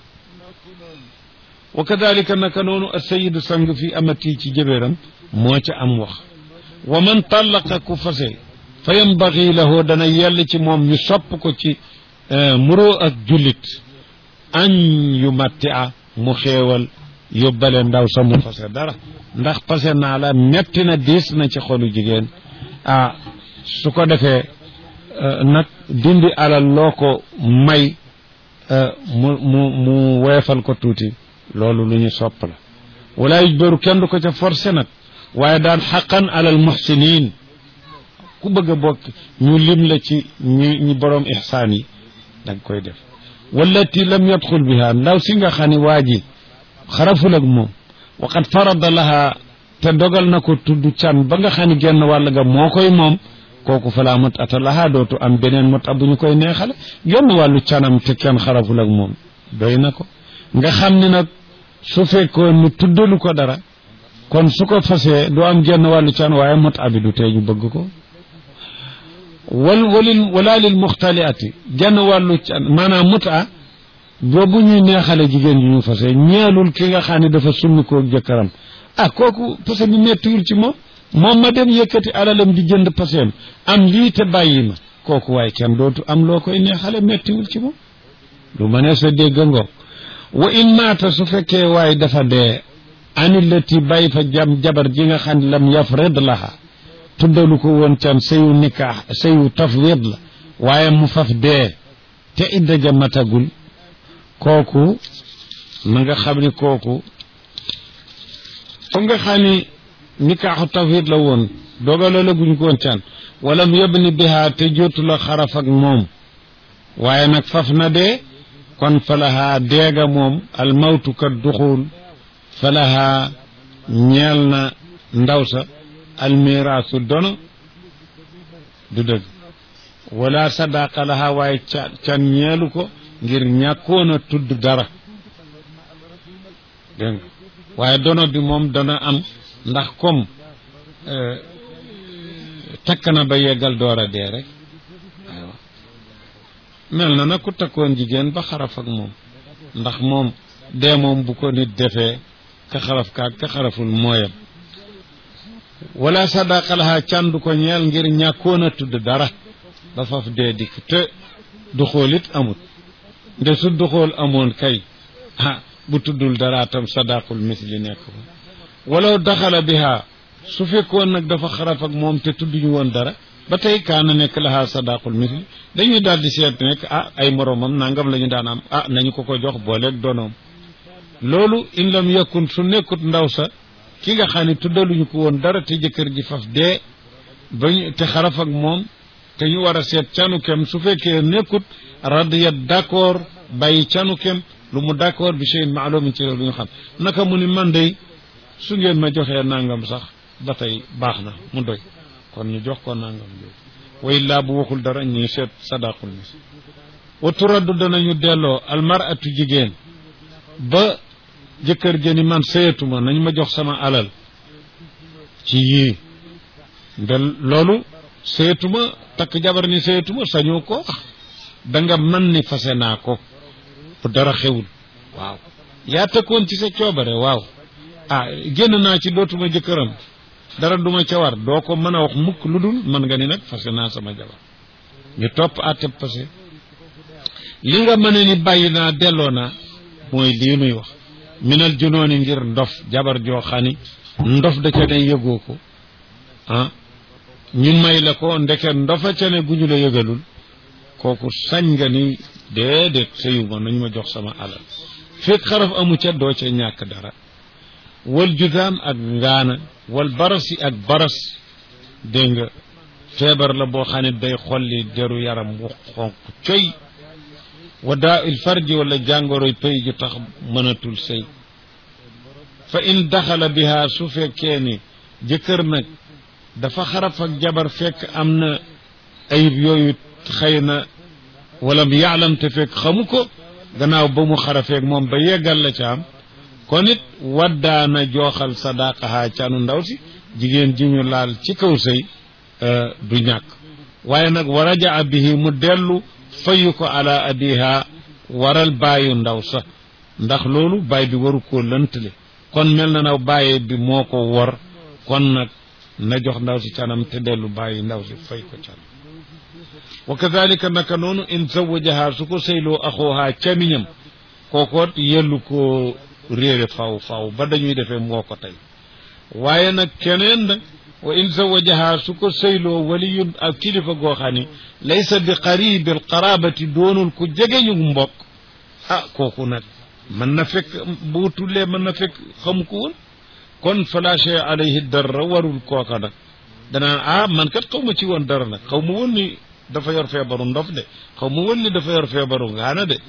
Speaker 1: wa kadalika naka noonu asayidu sang fi amati ci jëbéeram moo ca am wax wa man tallaqa ku fase fa yambagi lahu dana yell ci moom ñu sopp ko ci muroo ak jullit añ yu matti a mu xéewal yóbbale ndaw sa mu fase dara ndax fase naa la metti na diis na ci xolu jigéen ah su ko defee nag dindi alal loo ko may mu mu mu weefal ko tuuti loolu lu ñu sopp la wala yujbaru kenn du ko ca forcé nag waaye daan xaqan alal muxsinin ku bëgg a bokk ñu lim la ci ñi ñi borom ixsaan yi danga koy def wallati lam yadxul biha ndaw si nga xam ne waa ji xaraful ak moom waqad farada laha te dogal na ko tudd can ba nga xam ne genn wàll ga moo koy moom kooku falaa mut ata laha dootu am beneen mut bu ñu koy neexale genn wàllu canam te kenn xaraful ak moom doy na ko nga xam ne nag su fekkoon ni tuddalu ko dara kon su ko fasee du am genn wàllu can waaye mut abi du tee ñu bëgg ko wal walil wala lil muxtaliati genn wàllu can maanaam mut a boobu ñuy neexale jigéen ji ñu fase ñeelul ki nga xam ne dafa summi koo jëkkëram ah kooku parce bi mettiwul ci moom moom ma dem yëkkati alalam di jënd paseem am lii te bàyyi ma kooku waaye kenn dootu am loo koy neexale mettiwul ci moom lu ma ne sa dégg ngoog wa in maata su fekkee waaye dafa dee anillati bàyyi fa jam jabar ji nga xam ne lam yafrid laha tuddalu ko woon can sëyu nikaax sëyu tafwid la waaye mu faf dee te idda ja matagul kooku na nga xam ni kooku comme nga xam ni nikaaxu tawhid la woon dogale la guñ ko woon can walam yabni biha te jotu la xaraf ak moom waaye nag faf na dee kon falahaa deega moom almawtu kat duxul falahaa ñeel na ndaw sa almiraasu dono du dëgg wala sadaqa laha waaye ca can ñeelu ko ngir ñàkkoon a tudd dara dégg nga waaye dono bi moom dana am ndax comme takk na ba yeggal door a dee rek aywa mel na nag ku takkoon jigéen ba xaraf ak moom ndax moom dee moom bu ko nit defee ka xaraf kaag ka xaraful mooyam wala sadaqa laha can du ko ñeel ngir ñàkkoon a tudd dara ba faf dee dikk te duxool it amut nde su duxool amoon kay ah bu tuddul dara tam sadaqul misli nekk ko walaw daxala biha su fekkoon nag dafa xaraf ak moom te tudduñu woon dara ba tey kaana nekk laha sadaqul misli dañuy daal di seet nekk ah ay moroomam nangam la ñu daan am ah nañu ko ko jox booleeg donoom loolu in lam yakun su nekkut ndaw sa ki nga xam ne tuddaluñu ko woon dara te jëkkër ji faf dee bañ te xaraf ak moom te ñu war a seet canu kem su fekkee nekkut radiyat d'accord bàyyi canu kem lu mu d'accord bi cheyin maalumin ci lu ñu xam naka mu ni man day su ngeen ma joxee nangam sax ba tey baax na mu doy kon ñu jox ko nangam jooju way laa bu waxul dara ñu seet sadaqul mis wa turaddu danañu delloo almaratu jigéen ba jëkkër jëni man sëyatuma nañ ma jox sama alal ci yii nde loolu sëyatuma takk jabar ni sëyatuma sañoo ko wax da nga man ni fase naa ko bu dara xewul waaw yaa tëkkoon ci sa coobare waaw ah génn naa ci dootuma jëkkëram dara duma ca war doo ko mën a wax mukk lu dul mën nga ni nag fase naa sama jabar ñu topp àtte passé li nga mën ni bàyyi naa delloo naa mooy lii nuy wax minal junooni ngir ndof jabar joo xani ndof da ca ne yëgoo ko ah ñu may la ko ndeke ndofa ca ne gu ñu la yëgalul kooku sañ nga ni déedéet sëyuma nañu ma jox sama alal fekk xaraf amu ca doo ca ñàkk dara wal judaam ak ngaana wal barasi ak baras dégg nga feebar la boo xam ne day xolli deru yaram wu xonq coy wa daa il farji wala jàngoroy pëy ju tax mënatul sëy fa in daxala biha su fekkee ni jëkkër nag dafa xaraf ak jabar fekk am na ayib yooyu xëy na wala mu yaalam te fekk xamu ko gannaaw ba mu xarafeeg moom ba yeggal la ca am kon it waddaana jooxal sadaqaha canu ndaw si jigéen ji ñu laal ci kaw sëy du ñàkk waaye nag wa rajaa bihi mu dellu fayu ko ala abiha waral bàyyu ndaw sa ndax loolu baay bi waru koo lëntale kon mel na naw bàyyee bi moo ko wor kon nag na jox ndaw si canam te dellu bàyyi ndaw si fay ko can wa kadalika naka noonu in zawajaha su ko sëyloo axooha camiñam kookoot yellu ko réere faw faw ba dañuy defee moo ko tey waaye nag keneen nag wa in zawajaha su ko sëyloo waliyun ak kilifa goo xam ni laysa bi qaribil qarabati doonul ku jegeñu mbokk ah kooku nag mën na fekk bu tullee mën na fekk xamu ko woon kon fala shay alayhi dara warul kooka nag danaan ah man kat xaw ma ci woon dara nag xaw ma woon ni dafa yor feebaru ndof de xaw ma woon ni dafa yor feebaru ngaana de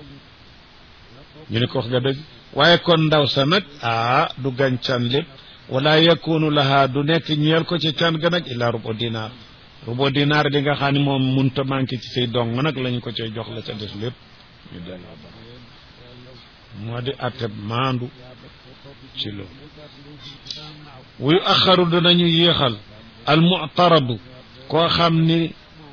Speaker 1: ñu ne ko wax nga dëgg waaye kon ndaw sa nag ah du gañ can lépp wala yakunu laha du nekk ñeel ko ci can ga nag illa rubo dinaar rubo dinaar li nga xam ne moom munta manqué ci say dong nag lañ ko cay jox la ca des lépp ñu delloo ba moo di atte maandu ci loolu wuyu axaru danañu yéexal al mutaradu koo xam ni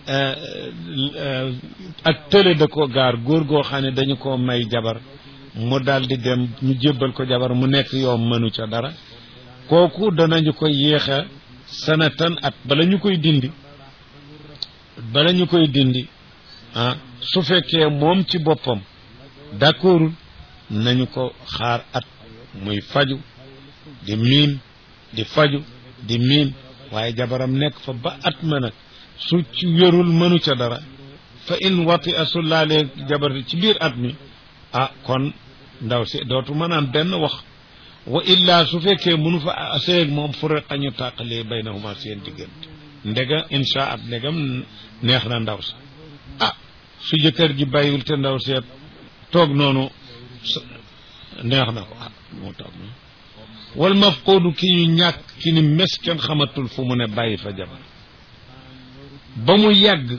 Speaker 1: ak tële da ko gaar góor goo xam ne dañu ko may jabar mu daal di dem ñu jébbal ko jabar mu nekk yoom mënu ca dara kooku danañu koy yéexa sanatan at bala ñu koy dindi bala ñu koy dindi ah su fekkee moom ci boppam d'accordul nañu ko xaar at muy faju di miin di faju di miin waaye jabaram nekk fa ba at ma nag su ci wérul mënu ca dara fa in wati a su laalee jabar ci biir at mi ah kon ndaw si dootu mën am benn wax wa illa su fekkee mënu fa seeg moom furiqa ñu tàqalee baynahuma seen diggante ndega insha at ndegam neex na ndaw sa ah su jëkkër ji bàyyiwul te ndaw seet toog noonu neex na ko ah moo toog noonu wal mafquudu ki ñu ñàkk ki ni mes kenn xamatul fu mu ne bàyyi fa jabar ba mu yàgg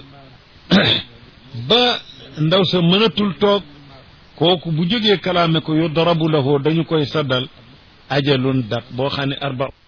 Speaker 1: ba ndaw sa mënatul toog kooku bu jógee kalaame ko yu darabu lahu dañu koy saddal ajalun dat boo xam ne arba